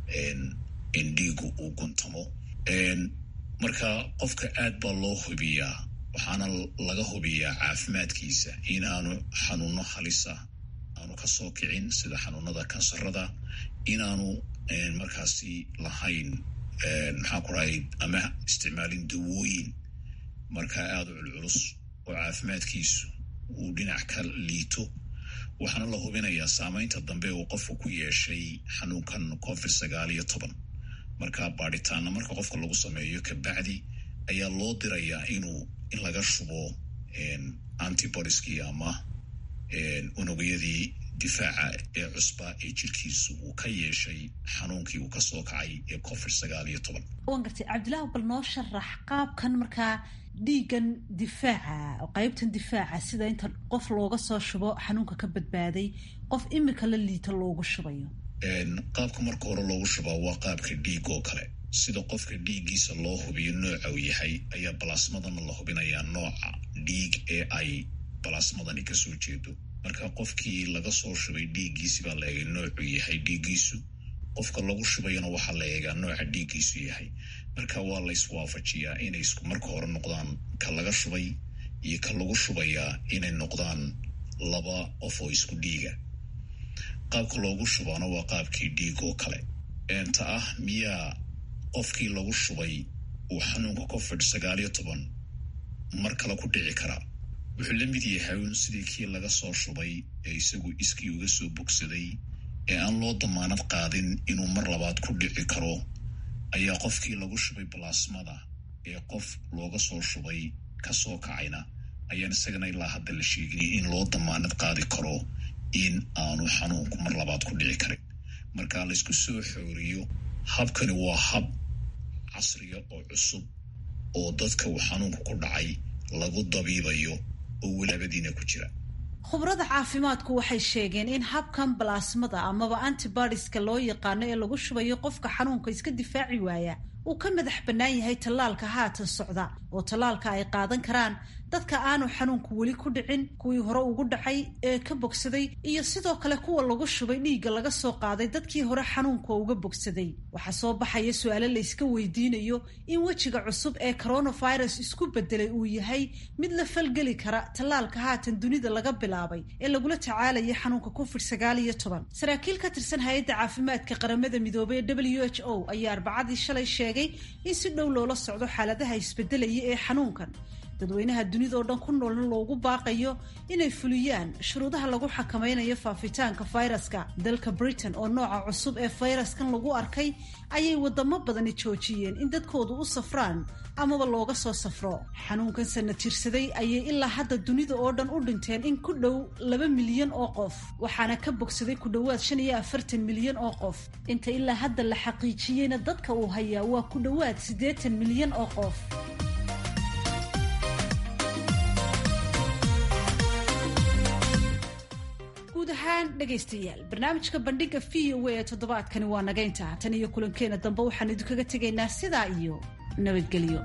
in dhiigu uu guntamo marka qofka aad baa loo hubiyaa waxaana laga hubiyaa caafimaadkiisa in aanu xanuuno halisa aanu kasoo kicin sida xanuunada kansarada inaanu markaasi lahayn maxaa ku rahay ama isticmaalin dawooyin markaa aada u culculus oo caafimaadkiisu uu dhinac ka liito waxaana la hubinayaa saameynta dambe uu qofku ku yeeshay xanuunkan covid sagaal iyo toban marka baadhitaana marka qofka lagu sameeyo kabacdi ayaa loo dirayaa inuu in laga shubo antibodieskii ama unugyadii difaaca ee cusba ee jirkiisu uu ka yeeshay xanuunkii uu kasoo kacay ee covid sagaal iyo toban waan gartay cabdilaahi bal noo sharax qaabkan markaa dhiigan difaaca qaybtan difaaca sida inta qof looga soo shubo xanuunka ka badbaaday qof imika la liita loogu shubayo qaabka marka hore loogu shubaa waa qaabka dhiig oo kale sida qofka dhiiggiisa loo hubiyo nooca uu yahay ayaa balaasmadana la hubinayaa nooca dhiig ee ay balaasmadani kasoo jeedo marka qofkii laga soo shubay dhiiggiisi baa la eegay noocuu yahay dhiiggiisu qofka lagu shubayana waxaa la eegaa nooca dhiiggiisu yahay marka waa la iswaafajiyaa inay isku marka hore noqdaan ka laga shubay iyo ka lagu shubayaa inay noqdaan laba qof oo isku dhiiga qaabka loogu shubaana waa qaabkii dhiig oo kale eenta ah miyaa qofkii lagu shubay uu xanuunka covid sagaal iyo toban mar kale ku dhici karaa wuxuu la mid yahay un sidii kii laga soo shubay ee isagu iskii uga soo bogsaday ee aan loo damaanad qaadin inuu mar labaad ku dhici karo ayaa qofkii lagu shubay balaasmada ee qof looga soo shubay ka soo kacayna ayaan isagana ilaa hadda la sheegin in loo damaanad qaadi karo in aanu xanuunku mar labaad ku dhici karin marka laysku soo xooriyo habkani waa hab casriga oo cusub oo dadka uu xanuunku ku dhacay lagu dabiibayo oo walaabadiina ku jira khubrada caafimaadku waxay sheegeen in habkan balaasmada amaba antibodiska loo yaqaano ee lagu shubayo qofka xanuunka iska difaaci waaya uu ka madax bannaan yahay tallaalka haatan socda oo tallaalka ay qaadan karaan dadka aanu xanuunku weli ku dhicin kuwii hore ugu dhacay ee ka bogsaday iyo sidoo kale kuwa lagu shubay dhiigga laga soo qaaday dadkii hore xanuunka uga bogsaday waxaa soo baxaya su-aalo layska weydiinayo in wejiga cusub ee coronavirus isku bedelay uu yahay mid la falgeli kara tallaalka haatan dunida laga bilaabay ee lagula tacaalaya xanuunka covid sagaal iyo toban saraakiil ka tirsan hay-adda caafimaadka qaramada midoobey ee w h o ayaa arbacadii shalay sheegay in si dhow loola socdo xaaladaha isbedelaya ee xanuunkan dadweynaha dunidao dhan ku noolna loogu baaqayo inay fuliyaan shuruudaha lagu xakameynayo faafitaanka fayraska dalka britain oo nooca cusub ee fayraskan lagu arkay ayay wadamo badani joojiyeen in dadkoodu u safraan amaba looga soo safro xanuunkan sana tirsaday ayay ilaa hadda dunida oo dhan u dhinteen in ku dhow laba milyan oo qof waxaana ka bogsaday ku dhowaad shan iyo afartan milyan oo qof inta ilaa hadda la xaqiijiyeyna dadka uu hayaa waa ku dhowaad siddeetan milyan oo qof guud ahaan dhegaystayaal barnaamijka bandhiga v o a ee toddobaadkani waa nagaynta tan iyo kulankeena dambe waxaan idinkaga tegaynaa sidaa iyo nabadgelyo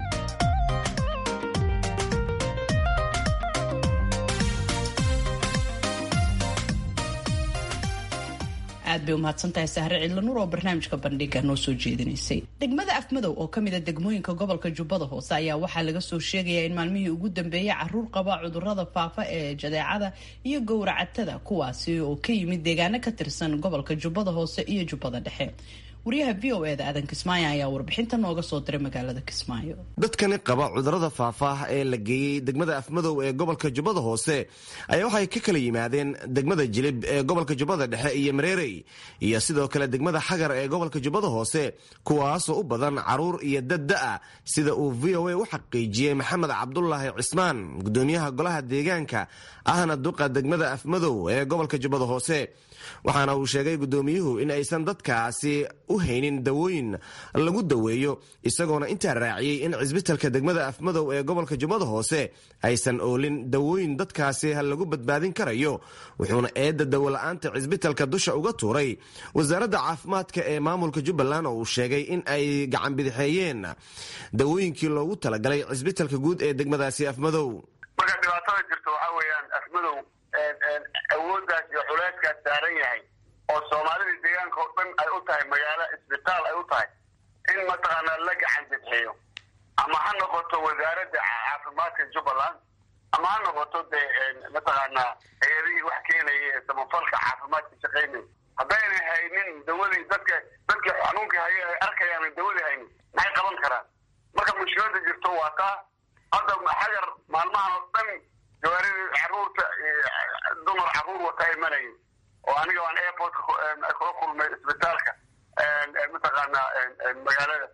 aad bay umahadsantahay sahre cidlanuur oo barnaamijka bandhiga noo soo jeedinaysay degmada afmadow oo kamid a degmooyinka gobolka jubbada hoose ayaa waxaa laga soo sheegayaa in maalmihii ugu dambeeyay caruur qaba cudurada faafa ee jadeecada iyo gowracatada kuwaasi oo ka yimid deegaano ka tirsan gobolka jubbada hoose iyo jubbada dhexe wariyaha v o e da aadan kismaayo ayaa warbixinta nooga soo diray magaalada kismaayo dadkani qaba cudurada faahfaah ee la geeyey degmada afmadow ee gobolka jubbada hoose ayaa waxay ka kala yimaadeen degmada jilib ee gobolka jubbada dhexe iyo mareerey iyo sidoo kale degmada xagar ee gobolka jubbada hoose kuwaasoo u badan caruur iyo dadda-a sida uu v o a u xaqiijiyey maxamed cabdulaahi cismaan gudoomiyaha golaha deegaanka ahna duqa degmada afmadow ee gobolka jubbada hoose waxaana uu sheegay gudoomiyuhu in aysan dadkaasi u haynin dawooyin lagu daweeyo isagoona intaa raaciyey in cisbitalka degmada afmadow ee gobolka jubbada hoose aysan oolin dawooyin dadkaasi lagu badbaadin karayo wuxuuna eedda dawola-aanta cisbitalka dusha uga tuuray wasaaradda caafimaadka ee maamulka jubbaland oo uu sheegay in ay gacan bidixeeyeen dawooyinkii loogu talagalay cisbitalka guud ee degmadaasi afmadow marka dhibaatada jirto waxaa weeyaan afmadow awooddaas iyo culayskaas saaran yahay oo soomaalida deegaanka oo dhan ay u tahay magaalo isbitaal ay u tahay in mataqaanaa la gacan bidxiyo ama ha noqoto wasaaradda caafimaadka jubbaland ama ha noqoto dee mataqaanaa hay-adihii wax keenaya ee samafalka caafimaadka shaqaynaya haddayna haynin dawadii dadka dadkii xanuunkii haya ay arkayaan dawadii haynin maxay qaban karaan marka mushkilada jirto waa taa hadda xagar maalmahan oo dhan jawaaridii caruurta dumar caruur wata imanaya oo aniga aan airportka kula kulmay isbitaalka mataqaanaa magaalada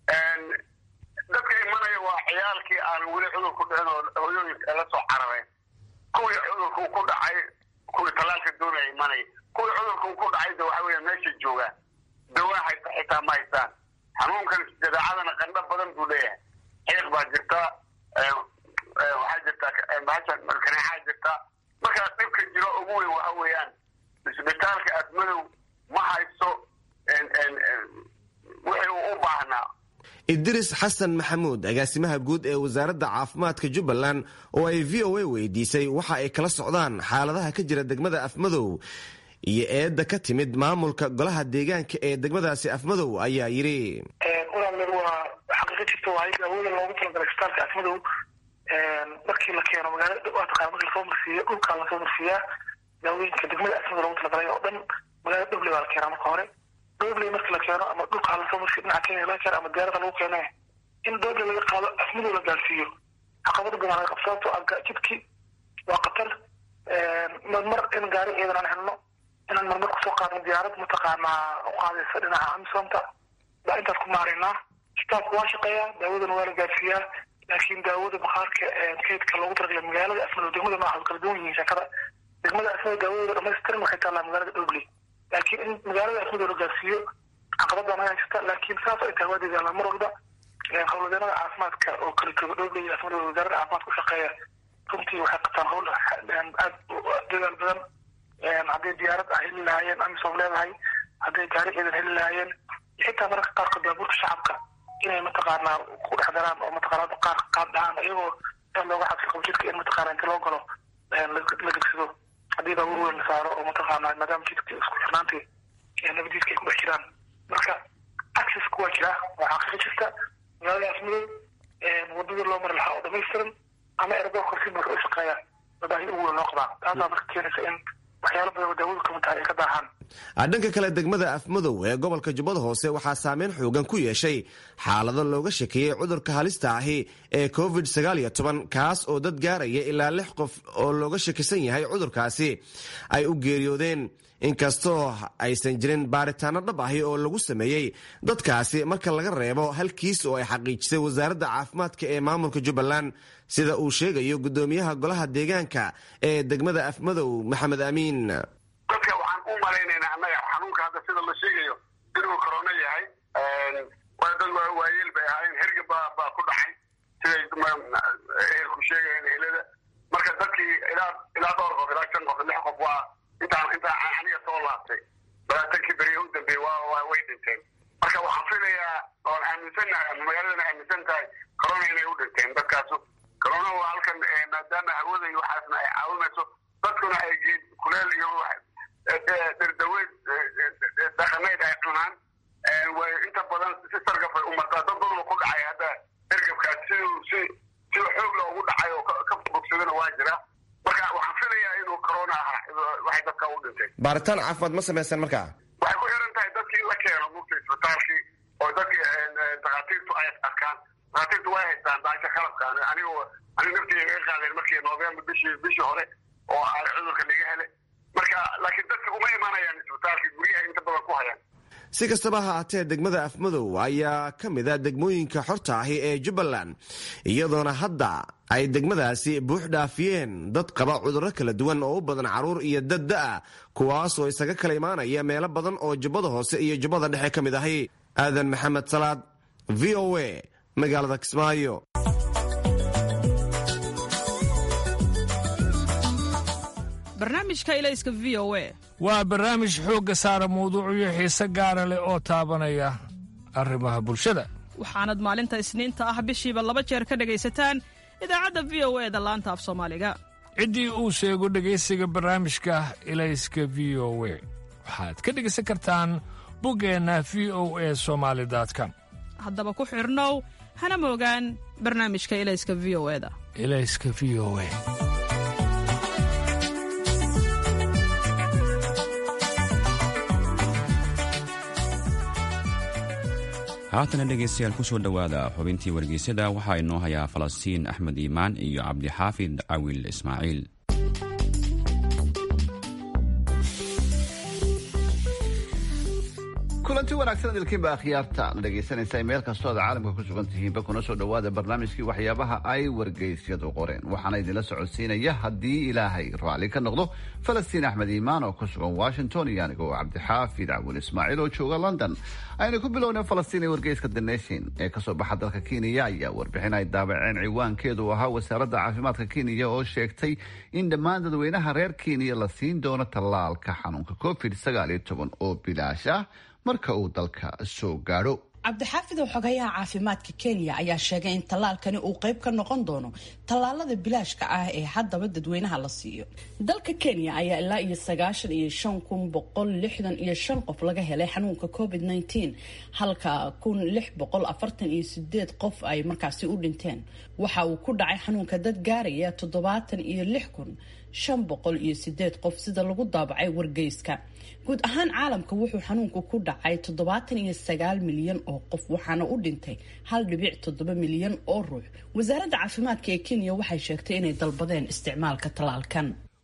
dadka imanaya waa ciyaalkii aan weli cudurku dhicin oo hooyooyinka la soo carareen kuwii cudurku ku dhacay kuwii tallaalka doonaya imanaya kuwii cudurku ku dhacay de waxa weya meeshay joogaan dawaa haysta xitaa ma haystaan xanuunkan jadeecadana qandho badan buu leeyahay xiiq baa jirta waxaa jirta bahasha kaneecaa jirta marka dhibka jiro ugu weyn waxa weeyaan isbitaalka afmadow ma haysto wixii uu u baahnaa idris xasan maxamuud agaasimaha guud ee wasaaradda caafimaadka jubbaland oo ay v o a weydiisay waxa ay kala socdaan xaaladaha ka jira degmada afmadow iyo eedda ka timid maamulka golaha deegaanka ee degmadaasi afmadow ayaa yidhi walaal waa xaqiiqo jirta waayo awooda loogu talagalay isbitaalka afmadow markii la keeno magaalada waa taqana marki lasoo marsiiyo dhulkaa lasoo marsiiyaa daawooyinka degmada afmada loogu talagalay oo dhan magaalada dhobley baa la keenaa marka hore dhobley marki la keeno ama dhulkaa lasoo marsiyo dhinaca kenya laga keeno ama diyaarada lagu keene in dhobley laga qaado afmadow la gaarsiiyo caqabada badan laga qabto sababtoo ah jidkii waa qatar marmar in gaari ciidan aan helno inaan marmar kusoo qaadno diyaarad mataqaanaa u qaadaysa dhinaca amisomta baa intaas ku maaraynaa isbitaalku waa shaqeeyaa daawadana waa la gaarsiiyaa laakiin daawada bakhaarka kaydka loogu talagalay magaalada asmado degmada maaha kala duwan yihiin shakada degmada asmado daawadooda dhamaystiran waxay taallaa magaalada dhobley laakiin in magaalada asmado la gaarsiiyo caqabada naga jirta laakiin saas ay tahay waa dadaalaa mar walba howlwadeenada caafimaadka oo kala jooga dhobley iyo asmado wasaaradda caafimaadka u shaqeeya runtii waxay qabtaan howl aad dadaal badan hadday diyaarad ah heli lahaayeen amisom leedahay hadday gaari ciidan heli lahaayeen xitaa mararka qaarkood baabuurta shacabka inay mataqaanaa ku dhex daraan oo mataqaanaa qaar qaad dhahaan iyagoo aad looga cabsi qabo jidka in mataqaanaa inta loo galo la gegsado haddii baabuur weyn la saaro oo mataqaanaa maadaama jidka isku xirnaantii nabadiiska ay ku dhex jiraan marka accessku waa jiraa waa xaqiiqo jirta magaalada asmadow wadada loo mari lahaa oo dhamaystiran ama erdoorka si buuxa u shaqeeya baahi ugu weyn loo qabaa taasaa marka keenaysa in waxyaalo badan oo daawadu kamid tahay ay ka daahaan dhanka kale degmada afmadow ee gobolka jubbada hoose waxaa saameyn xoogan ku yeeshay xaalado looga shakeeyey cudurka halista ahi ee covid kaas oo dad gaaraya ilaa lix qof oo looga shakisan yahay cudurkaasi ay u geeriyoodeen inkastoo aysan jirin baaritaano dhab ahi oo lagu sameeyey dadkaasi marka laga reebo halkiis oo ay xaqiijisay wasaaradda caafimaadka ee maamulka jubbaland sida uu sheegayo gudoomiyaha golaha deegaanka ee degmada afmadow maxamed amiin dadka waxaan u malaynaynaa annaga xanuunka hadda sida la sheegayo inuu corona yahay waa dad waayeel bay ahaayeen herga baa baa ku dhacay siday ehelku sheegayeen ehelada marka dadkii ilaa ilaa dhowr qof ilaa shan qof lix qof waa intaan intaan aniga soo laabtay labaatankii beriye u dambeeyey waa waa way dhinteen marka waxaan filayaa oon aaminsannahay ama magaaladana aaminsan tahay corona inay u dhinteen dadkaasu corona waa halkan maadaama hawada iyo waxaasna ay caawinayso dadkuna ay geed kuleel iyo dhirdaweed dhaqameed ay cunaan way inta badan si sargaf ay umartaa dad badan ku dhacay hadda ergabkaas siduu si sida xoog la ugu dhacay oo ka bogsadana waa jira marka waxaan filayaa inuu corona ahaa waxay dadka u dhintay baaritaan caafimaad ma samaysan markaa waxay ku xiran tahay dadkii la keeno mugta isbitaalkii oo dadkii dakhaatiirtu ay arkaan dakhaatiirtu way haystaan daasha qalabka aniga aniga naftiga naga qaadeen markii november bishii bishii hore oo ay cudurka naga hele marka laakiin dadka uma imanayaan isbitaalkii guryaha inta badan ku hayaan si kastaba ha aatee degmada afmadow ayaa ka mid a degmooyinka xorta ahi ee jubbaland iyadoona hadda ay degmadaasi buux dhaafiyeen dad qaba cudurro kala duwan oo u badan carruur iyo dad da-a kuwaasoo isaga kala imaanaya meelo badan oo jubbada hoose iyo jubbada dhexe ka mid ahi aadan maxamed salaad v o a magaalada kismaayo barnaamijka ilayska v o a waa barnaamij xoogga saara mawduucyo xiise gaara leh oo taabanaya arrimaha bulshada waxaanad maalinta isniinta ah bishiiba laba jeer ka dhegaysataan idaacadda v o e da laanta af soomaaliga ciddii uu sheego dhegaysiga barnaamijka ilayska v o we waxaad ka dhegaysan kartaan buggeenna v o e somaali com haddaba ku xidhnow hana moogaan barnaamijka ilayska v o eda ilayska v o e haatana dhegaystayaal ku soo dhowaada xubintii wargeysyada waxaa inoo hayaa falastiin axmed iimaan iyo cabdixaafid cawil ismaaciil kulanti wanaagsan idilkiinba akhyaarta la dhegaysanaysa meel kastoo aad caalamka ku sugan tihiinba kuna soo dhowaada barnaamijkii waxyaabaha ay wargeysyadu qoreen waxaana idinla socodsiinaya haddii ilaahay raalli ka noqdo falastiin axmed iimaan oo ku sugan washington iyo anigoo cabdixaafid cawil ismaaciil oo jooga london aynu ku bilownay falastiin ee wargeyska the nation ee kasoo baxa dalka kenya ayaa warbixin ay daabaceen ciwaankeedu ahaa wasaaradda caafimaadka kenya oo sheegtay in dhammaan dadweynaha reer kenya la siin doono tallaalka xanuunka covid sagaal iyo toban oo bilaash ah marka uu dalka soo gaadho cabdixaafidow xogayaha caafimaadka kenya ayaa sheegay in tallaalkani uu qayb ka noqon doono tallaalada bilaashka ah ee haddaba dadweynaha la siiyo dalka kenya ayaa ilaa iyo sagaashan iyo shan kun boqol lixdan iyo shan qof laga helay xanuunka covid nneteen halka kun lix boqol afartan iyo sideed qof ay markaasi u dhinteen waxa uu ku dhacay xanuunka dad gaaraya toddobaatan iyo lix kun shan boqol iyo sideed qof sida lagu daabacay wargeyska guud ahaan caalamka wuxuu xanuunku ku dhacay toddobaatan iyo sagaal milyan oo qof waxaana u dhintay hal dhibic toddoba milyan oo ruux wasaaradda caafimaadka ee kenya waxay sheegtay inay dalbadeen isticmaalka tallaalkan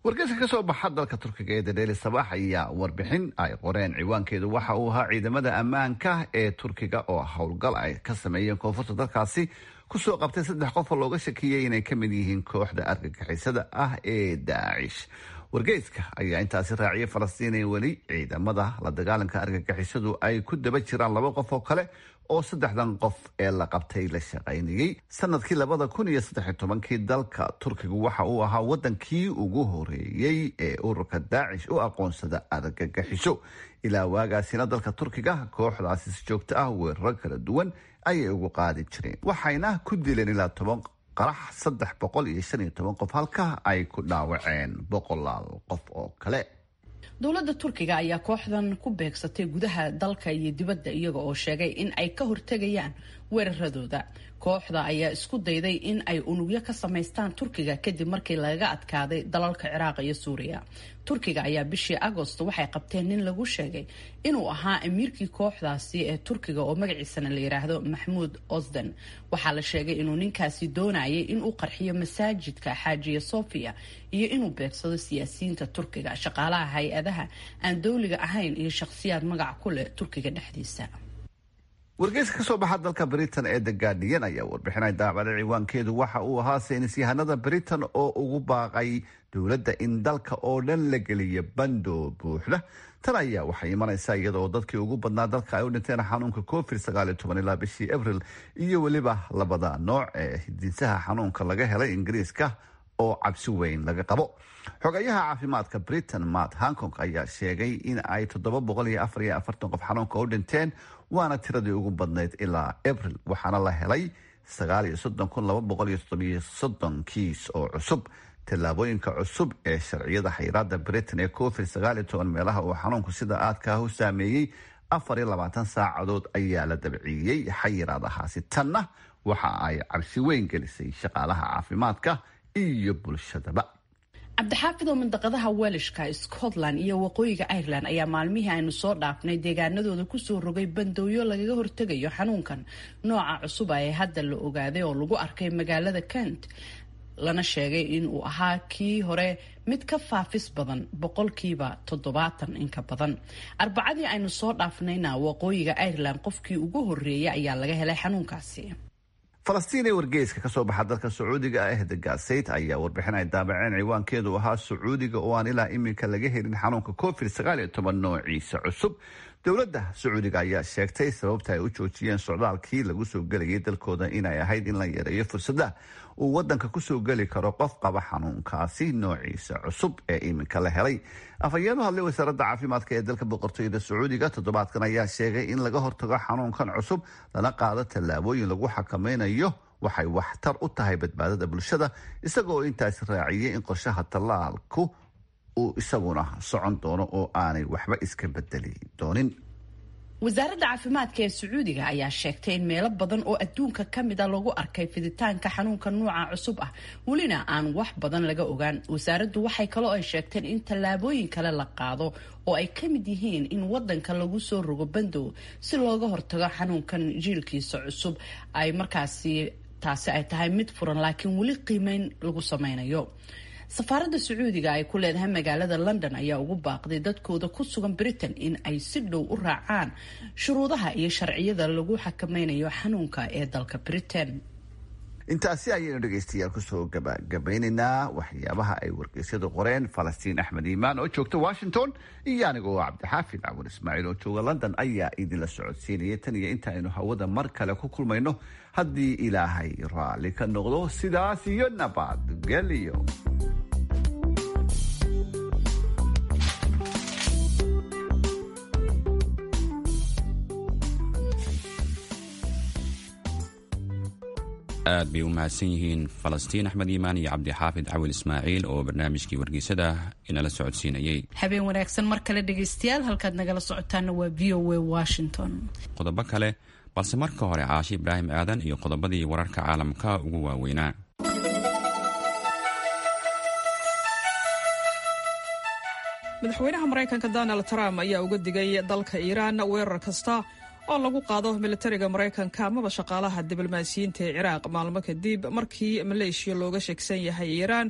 wargeyska ka soo baxa dalka turkiga ee dadeeli sabaax ayaa warbixin ay qoreen ciwaankeedu waxa uu ahaa ciidamada ammaanka ee turkiga oo howlgal ay ka sameeyeen koonfurta dalkaasi kusoo qabtay saddex qof oo looga shakiyey inay ka mid yihiin kooxda argagixisada ah ee daacish wargeyska ayaa intaasi raaciyay falastiin ee weli ciidamada la dagaalanka argagixisadu ay ku daba jiraan laba qof oo kale oo saddexdan qof ee la qabtay la shaqaynayey sanadkii labada kun iyo saddex iyo tobankii dalka turkigu waxa uu ahaa wadankii ugu horeeyey ee ururka daacish u aqoonsada argagixiso ilaa waagaasina dalka turkiga kooxdaasi si joogto ah weeraro kala duwan ayay ugu qaadi jireen waxayna ku dileen ilaa toban qarax saddex boqol iyo shan iyo toban qof halka ay ku dhaawaceen boqolaal qof oo kale dowladda turkiga ayaa kooxdan ku beegsatay gudaha dalka iyo dibadda iyaga oo sheegay in ay ka hortegayaan weeraradooda kooxda ayaa isku dayday in ay unugyo ka samaystaan turkiga kadib markii lagaga adkaaday dalalka ciraaq iyo suuriya turkiga ayaa bishii agost waxay qabteen nin lagu sheegay inuu ahaa amiirkii kooxdaasi ee turkiga oo magaciisana la yiraahdo maxmuud osden waxaa la sheegay inuu ninkaasi doonayay inuu qarxiyo masaajidka xaajiya sofia iyo inuu beegsado siyaasiyiinta turkiga shaqaalaha hay-adaha aan dowliga ahayn iyo shakhsiyaad magac ku leh turkiga dhexdiisa wargeyska ka soo baxa dalka britain ee the guardian ayaa warbixinay daabacday ciwaankeedu waxa uu ahaa saynisyahanada britain oo ugu baaqay dowladda in dalka oo dhan la geliya bando buuxda tan ayaa waxay imanaysaa iyadaoo dadkii ugu badnaa dalka ay u dhinteen xanuunka covid sagaal iyo toban ilaa bishii abril iyo weliba labada nooc ee hidinsaha xanuunka laga helay ingiriiska oo cabsi weyn laga qabo xogayaha caafimaadka britain matt hankong ayaa sheegay in ay toddoba boqol iyo afar iyo afartan qof xanuunka u dhinteen waana tiradii ugu badnayd ilaa abril waxaana la helay sagaal iyo soddon kun laba boqol iyo toddobiyo soddon kiis oo cusub tallaabooyinka cusub ee sharciyada xayiraada britain ee covid sagaal iyo toban meelaha uu xanuunku sida aadka ah u saameeyey afar iyo labaatan saacadood ayaa la dabciiyey xayiraadahaasi tanna waxa ay cabsi weyn gelisay shaqaalaha caafimaadka iyo bulshadaba cabdixaafid oo mandaqadaha welishka scotland iyo waqooyiga ireland ayaa maalmihii aynu soo dhaafnay deegaanadooda kusoo rogay bandowyo lagaga hortegayo xanuunkan nooca cusub ee hadda la ogaaday oo lagu arkay magaalada kent lana sheegay inuu ahaa kii hore mid ka faafis badan boqolkiiba toddobaatan inka badan arbacadii aynu soo dhaafnayna waqooyiga ireland qofkii ugu horeeyay ayaa laga helay xanuunkaasi falastiin ee wargeyska kasoo baxa dalka sacuudiga ah the gasayt ayaa warbixin ay daabaceen ciwaankeedu ahaa sacuudiga oo aan ilaa iminka laga helin xanuunka covid sagaal iyo toban noociisa cusub dowladda sacuudiga ayaa sheegtay sababta ay u joojiyeen socdaalkii lagu soo gelayay dalkooda inay ahayd in la yareeyo fursada uu wadanka kusoo geli karo qof qaba xanuunkaasi noociisa cusub ee iminka la helay afhayeenu hadlay wasaaradda caafimaadka ee dalka boqortooyada sacuudiga toddobaadkan ayaa sheegay in laga hortago xanuunkan cusub lana qaado tallaabooyin lagu xakameynayo waxay waxtar u tahay badbaadada bulshada isagaoo intaasi raaciyay in qorshaha tallaalku uu isaguna socon doono oo aanay waxba iska bedeli doonin wasaaradda caafimaadka ee sacuudiga ayaa sheegtay in meelo badan oo adduunka ka mid a lagu arkay fiditaanka xanuunka nuuca cusub ah welina aan wax badan laga ogaan wasaaraddu waxay kaloo ay sheegteen in tallaabooyin kale la qaado oo ay ka mid yihiin in wadanka lagu soo rogo bandow si looga hortago xanuunkan jiilkiisa cusub ay markaasi taasi ay tahay mid furan laakiin weli qiimeyn lagu sameynayo safaaradda sacuudiga ay ku leedahay magaalada london ayaa ugu baaqday dadkooda ku sugan britain in ay si dhow u raacaan shuruudaha iyo sharciyada lagu xakameynayo xanuunka ee dalka britain intaasi ayaynu dhegaystayaal kusoo gabagabaynaynaa waxyaabaha ay wargeysyadu qoreen falastiin axmed iimaan oo joogta washington iyo aniga oo cabdixaafid cawar ismaaciil oo jooga london ayaa idinla socodsiinaya tan iyo inta aynu hawada mar kale ku kulmayno haddii ilaahay raalli ka noqdo sidaas iyo nabadgelyo aad bay u mahadsan yihiin falastiin axmed iimaan iyo cabdixaafid cawil ismaaciil oo barnaamijkii wargeysada inala socodsiinayay habeen wanaagsan mar kale dhegaystayaal halkaad nagala socotaana waa v o a washington qodobo kale balse marka hore caashi ibraahim aadan iyo qodobadii wararka caalamka ugu waaweynaa madaxweynaha maraykanka donald trump ayaa uga digay dalka iiraan weerar kasta oo lagu qaado militariga maraykanka amaba shaqaalaha diblomaasiyiinta ee ciraaq maalmo kadib markii maleeshiya looga sheegsan yahay iiraan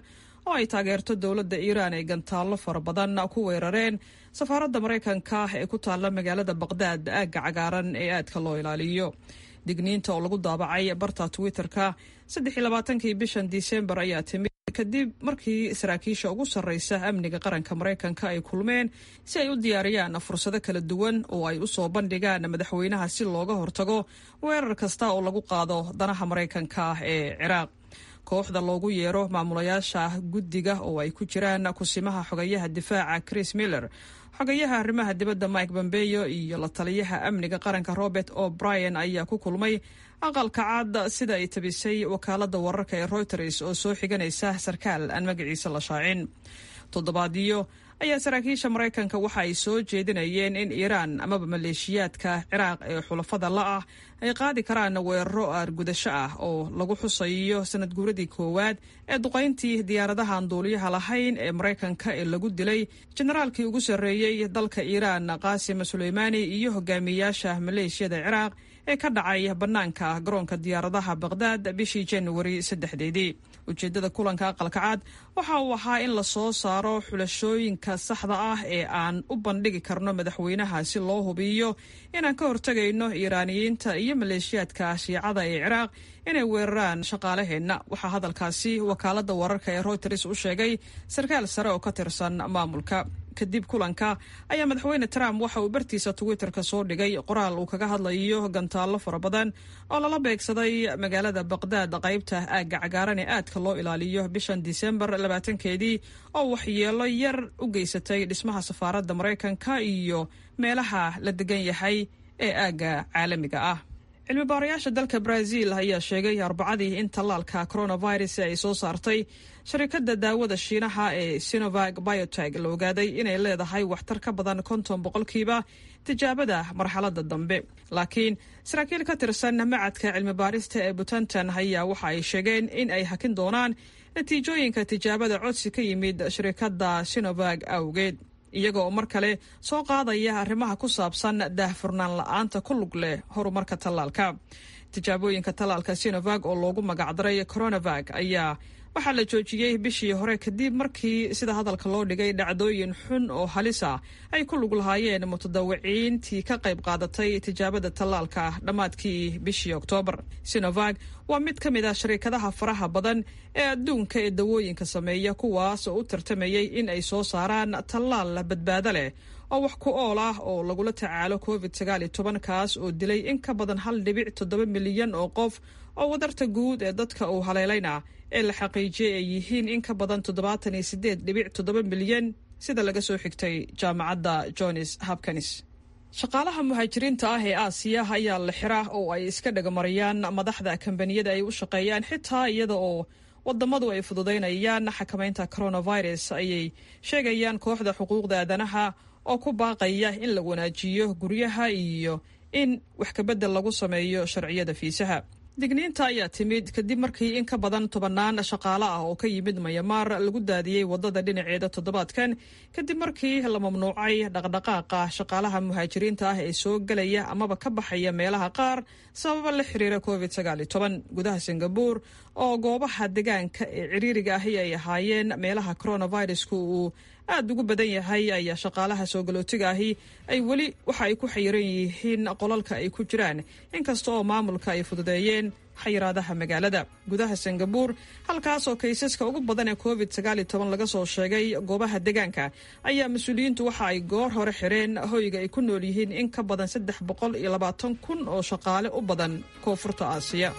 oo ay taageerto dowladda iiraan ay gantaallo fara badan ku weerareen safaaradda maraykanka ee ku taalla magaalada baqdaad aagga cagaaran ee aadka loo ilaaliyo digniinta oo lagu daabacay barta twitter-ka saddexiylabaatankii bishan disembar ayaa timid kadib markii saraakiisha ugu sarreysa amniga qaranka maraykanka ay kulmeen si ay u diyaariyaan fursado kala duwan oo ay u soo bandhigaan madaxweynaha si looga hortago weerar kasta oo lagu qaado danaha maraykanka ee ciraaq kooxda loogu yeero maamulayaasha guddiga oo ay ku jiraan kusimaha xogayaha difaaca chris miller xogayaha arrimaha dibadda mike bombeyo iyo la taliyaha amniga qaranka robert o'brien ayaa ku kulmay aqalka caad sida ay tabisay wakaalada wararka ee reuters oo soo xiganaysa sarkaal aan magaciisa la shaacin toddobaadyo ayaa saraakiisha maraykanka waxa ay soo jeedinayeen in iiraan amaba maleeshiyaadka ciraaq ee xulafada la ah ay qaadi karaan weeraro aargudasho ah oo lagu xusayo sanad guuradii koowaad ee duqayntii diyaaradahan duuliyaha lahayn ee maraykanka ee lagu dilay jenaraalkii ugu sarreeyey dalka iiraan qaasim suleymaani iyo hogaamiyayaasha maleeshiyada ciraaq ee ka dhacay bannaanka garoonka diyaaradaha baqdaad bishii januari saddexdeedii ujeeddada kulanka aqalka cad waxa uu ahaa in la soo saaro xulashooyinka saxda ah ee aan u bandhigi karno madaxweynaha si loo hubiyo inaan ka hortegayno iiraaniyiinta iyo maleeshiyaadka shiicada ee ciraaq inay weeraraan shaqaalaheenna waxaa hadalkaasi wakaaladda wararka ee reuters u sheegay sarkaal sare oo ka tirsan maamulka kadib kulanka ayaa madaxweyne trump waxa uu bartiisa twitterka soo dhigay qoraal uu kaga hadlayo gantaallo fara badan oo lala beegsaday magaalada baqdaad qaybta aagga cagaaran ee aadka loo ilaaliyo bishan disembar labaatankeedii oo waxyeelo yar u geysatay dhismaha safaaradda maraykanka iyo meelaha la degan yahay ee aagga caalamiga ah cilmi baarayaasha dalka brazil ayaa sheegay arbacadii in tallaalka coronavirus ay soo saartay sharikadda daawada shiinaha ee sinovag bioteg la ogaaday inay leedahay waxtar ka badan konton boqolkiiba tijaabada marxaladda dambe laakiin saraakiil ka tirsan macadka cilmi baarista ee butantan ayaa waxa ay sheegeen in ay hakin doonaan natiijooyinka tijaabada codsi ka yimid shirikadda sinovag awgeed iyaga oo mar kale soo qaadaya arrimaha ku saabsan daahfurnaan la-aanta ku lug leh horumarka tallaalka tijaabooyinka tallaalka sinovag oo loogu magacdaray coronavag ayaa waxaa la joojiyey bishii hore kadib markii sida hadalka loo dhigay dhacdooyin xun oo halisa ay ku lug lahaayeen mutadawiciintii ka qayb qaadatay tijaabada tallaalka dhammaadkii bishii oktoobar sinovag waa mid ka mid ah shariikadaha faraha badan ee adduunka ee dawooyinka sameeya kuwaas oo u tartamayay in ay soo saaraan tallaal badbaado leh oo wax ku ool ah oo lagula tacaalo covid sagaal iyo toban kaas oo dilay in ka badan hal dhibic toddoba milyan oo qof oo wadarta guud ee dadka uu haleelayna ee la xaqiijiyey ay yihiin in ka badan toddobaatan iyo sideed dhibic toddoba milyan sida laga soo xigtay jaamacadda johns hopkins shaqaalaha muhaajiriinta ah ee aasiya ayaa la xira oo ay iska dhagamarayaan madaxda kambaniyada ay u shaqeeyaan xitaa iyada oo wadamadu ay fududaynayaan xakamaynta coronavirus ayay sheegayaan kooxda xuquuqda aadanaha oo ku baaqaya in la wanaajiyo guryaha iyo in wax kabedel lagu sameeyo sharciyada fiisaha digniinta ayaa timid kadib markii in ka badan tobannaan shaqaale ah oo ka yimid mayamaar lagu daadiyey wadada dhinaceeda toddobaadkan kadib markii la mamnuucay dhaqdhaqaaqa shaqaalaha muhaajiriinta ah ee soo gelaya amaba ka baxaya meelaha qaar sababa la xiriira covid sagaal iyo toban gudaha singabuur oo goobaha degaanka ee ciriiriga ahi ay ahaayeen meelaha coronavirusku uu aada ugu badan yahay ayaa shaqaalaha soo galootiga ahi ay weli waxa ay ku xayiran yihiin qolalka ay ku jiraan inkasta oo maamulka ay fududeeyeen xayiraadaha magaalada gudaha singabuur halkaas oo kaysaska ugu badan ee covid sagaal iyo toban laga soo sheegay goobaha degaanka ayaa mas-uuliyiintu waxa ay goor hore xireen hoyga ay ku nool yihiin in ka badan saddex boqol iyo labaatan kun oo shaqaale u badan koonfurta aasiya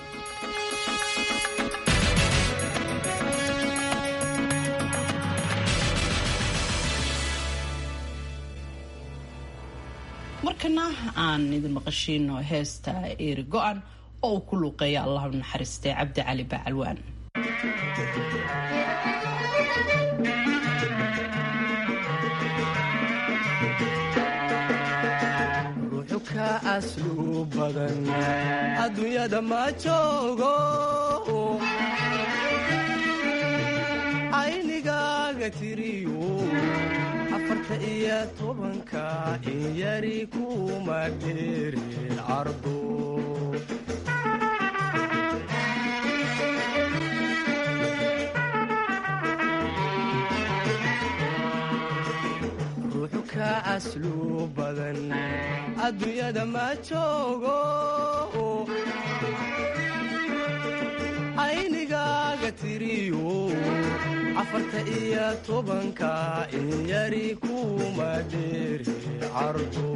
markana aan idin maqashiino heesta eeri go-an oo uu ku luuqeeya allah u naxariistay cabdi cali bacalwaan ruuxu ka aslu badan adduunyada ma joogo aynigaaga tiriyo afarta iyo tobanka in yari kuma dheerin cardo asluu badan adduunyada ma joogo aynigaaga tiriyo afarta iyo tobanka in yari kuma dheeri cardo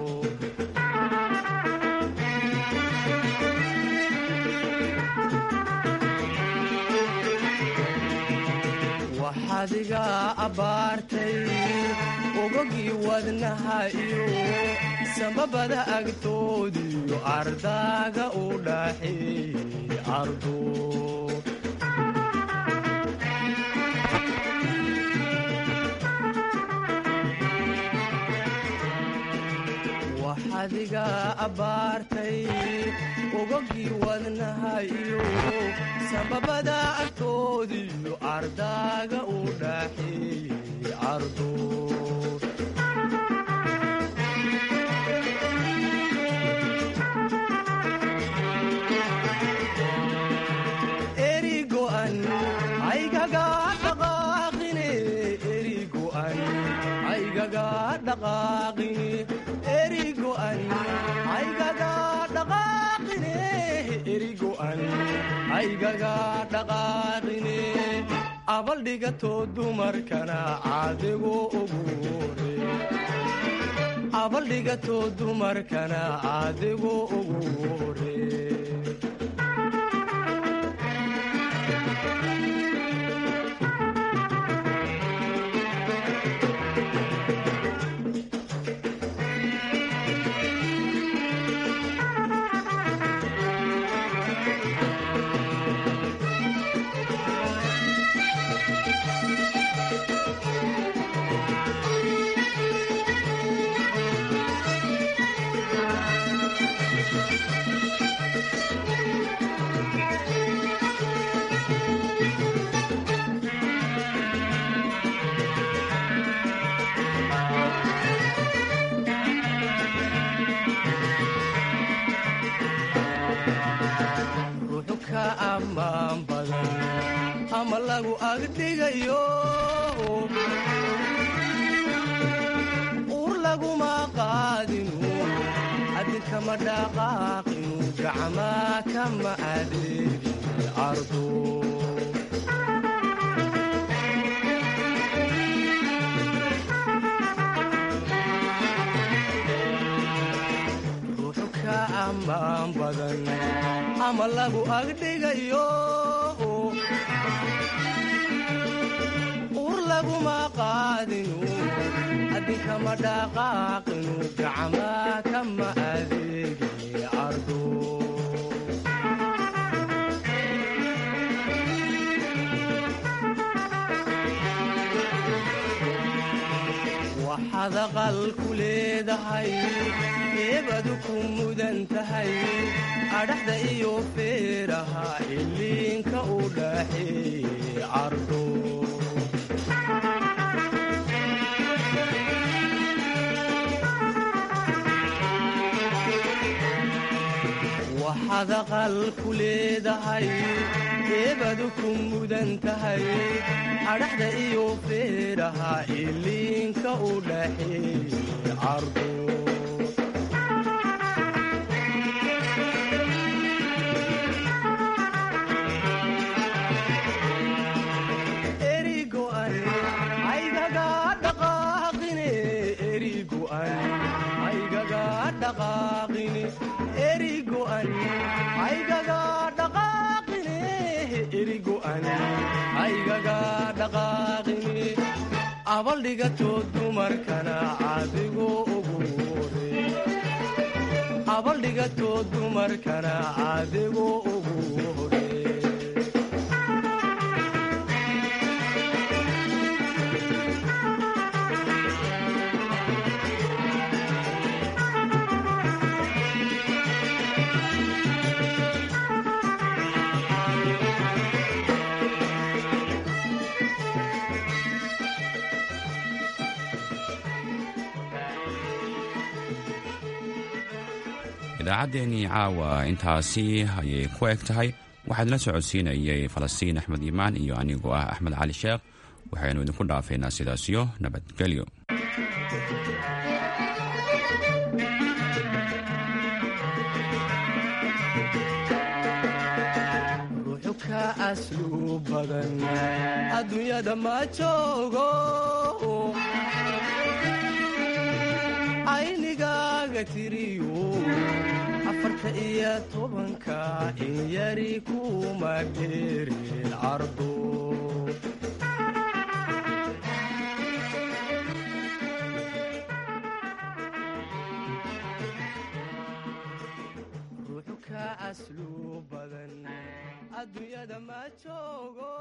waxaadiga abbaartay ogogii wadnaha iyo sambabada agtoodiyo ardaaga u dhaxeeyey ardo waxaadiga abbaartay ogogii wadnaha iyo sambabada agtoodiyo ardaaga u dhaxeeyey ardo erigo'an aygaga dhaqaaqine erigo'an aygaga dhaqaaqine erigo'an aygaga dhaqaaqine erigo'an aygaga dhaqaaqine abaldhigato dumarkana caadigu ugu hore abaldhigato dumarkana caadigu ugu hore ruuxu ka ammaan badan ama lagu agdhigayo uur laguma qaadinu adinkama dhaqaaqinu gacmaa kama adeegin ardo ruuxu ka ammaan badan ama lagu agdhigayo uur laguma qaadinu adinkama dhaqaaqinu gacmaa kama adeegin ardo waxaad aqal ku leedahay eebadu ku mudan tahay adhaxda iyo feeraha iliinka u dhaxeeyey cardo waxaad aqal ku leedahay eebadu ku mudan tahay adhaxda iyo feeraha iliinka u dhaxeeyey cardo erigo'an aygaga dhaqaaqine erigo'an aygaga dhaqaaqine erigo'an aygaga dhaqaaqine erigo'an aygaga dhaqaaqine abaldhigato dumarkana caadigu ugu hore abaldhigato dumarkana caadigu ugu hore idaacaddeenii caawa intaasi ayay ku eg tahay waxaad la socodsiinayay falastiin axmed iimaan iyo anigoo ah axmed cali sheekh waxaynu idinku dhaafaynaa sidaasiyo nabadgelyo ruuxu ka aslu badan adduunyada ma joogo aynigaaga tiriyo afarta iyo tobanka in yari kuma dheerin cardu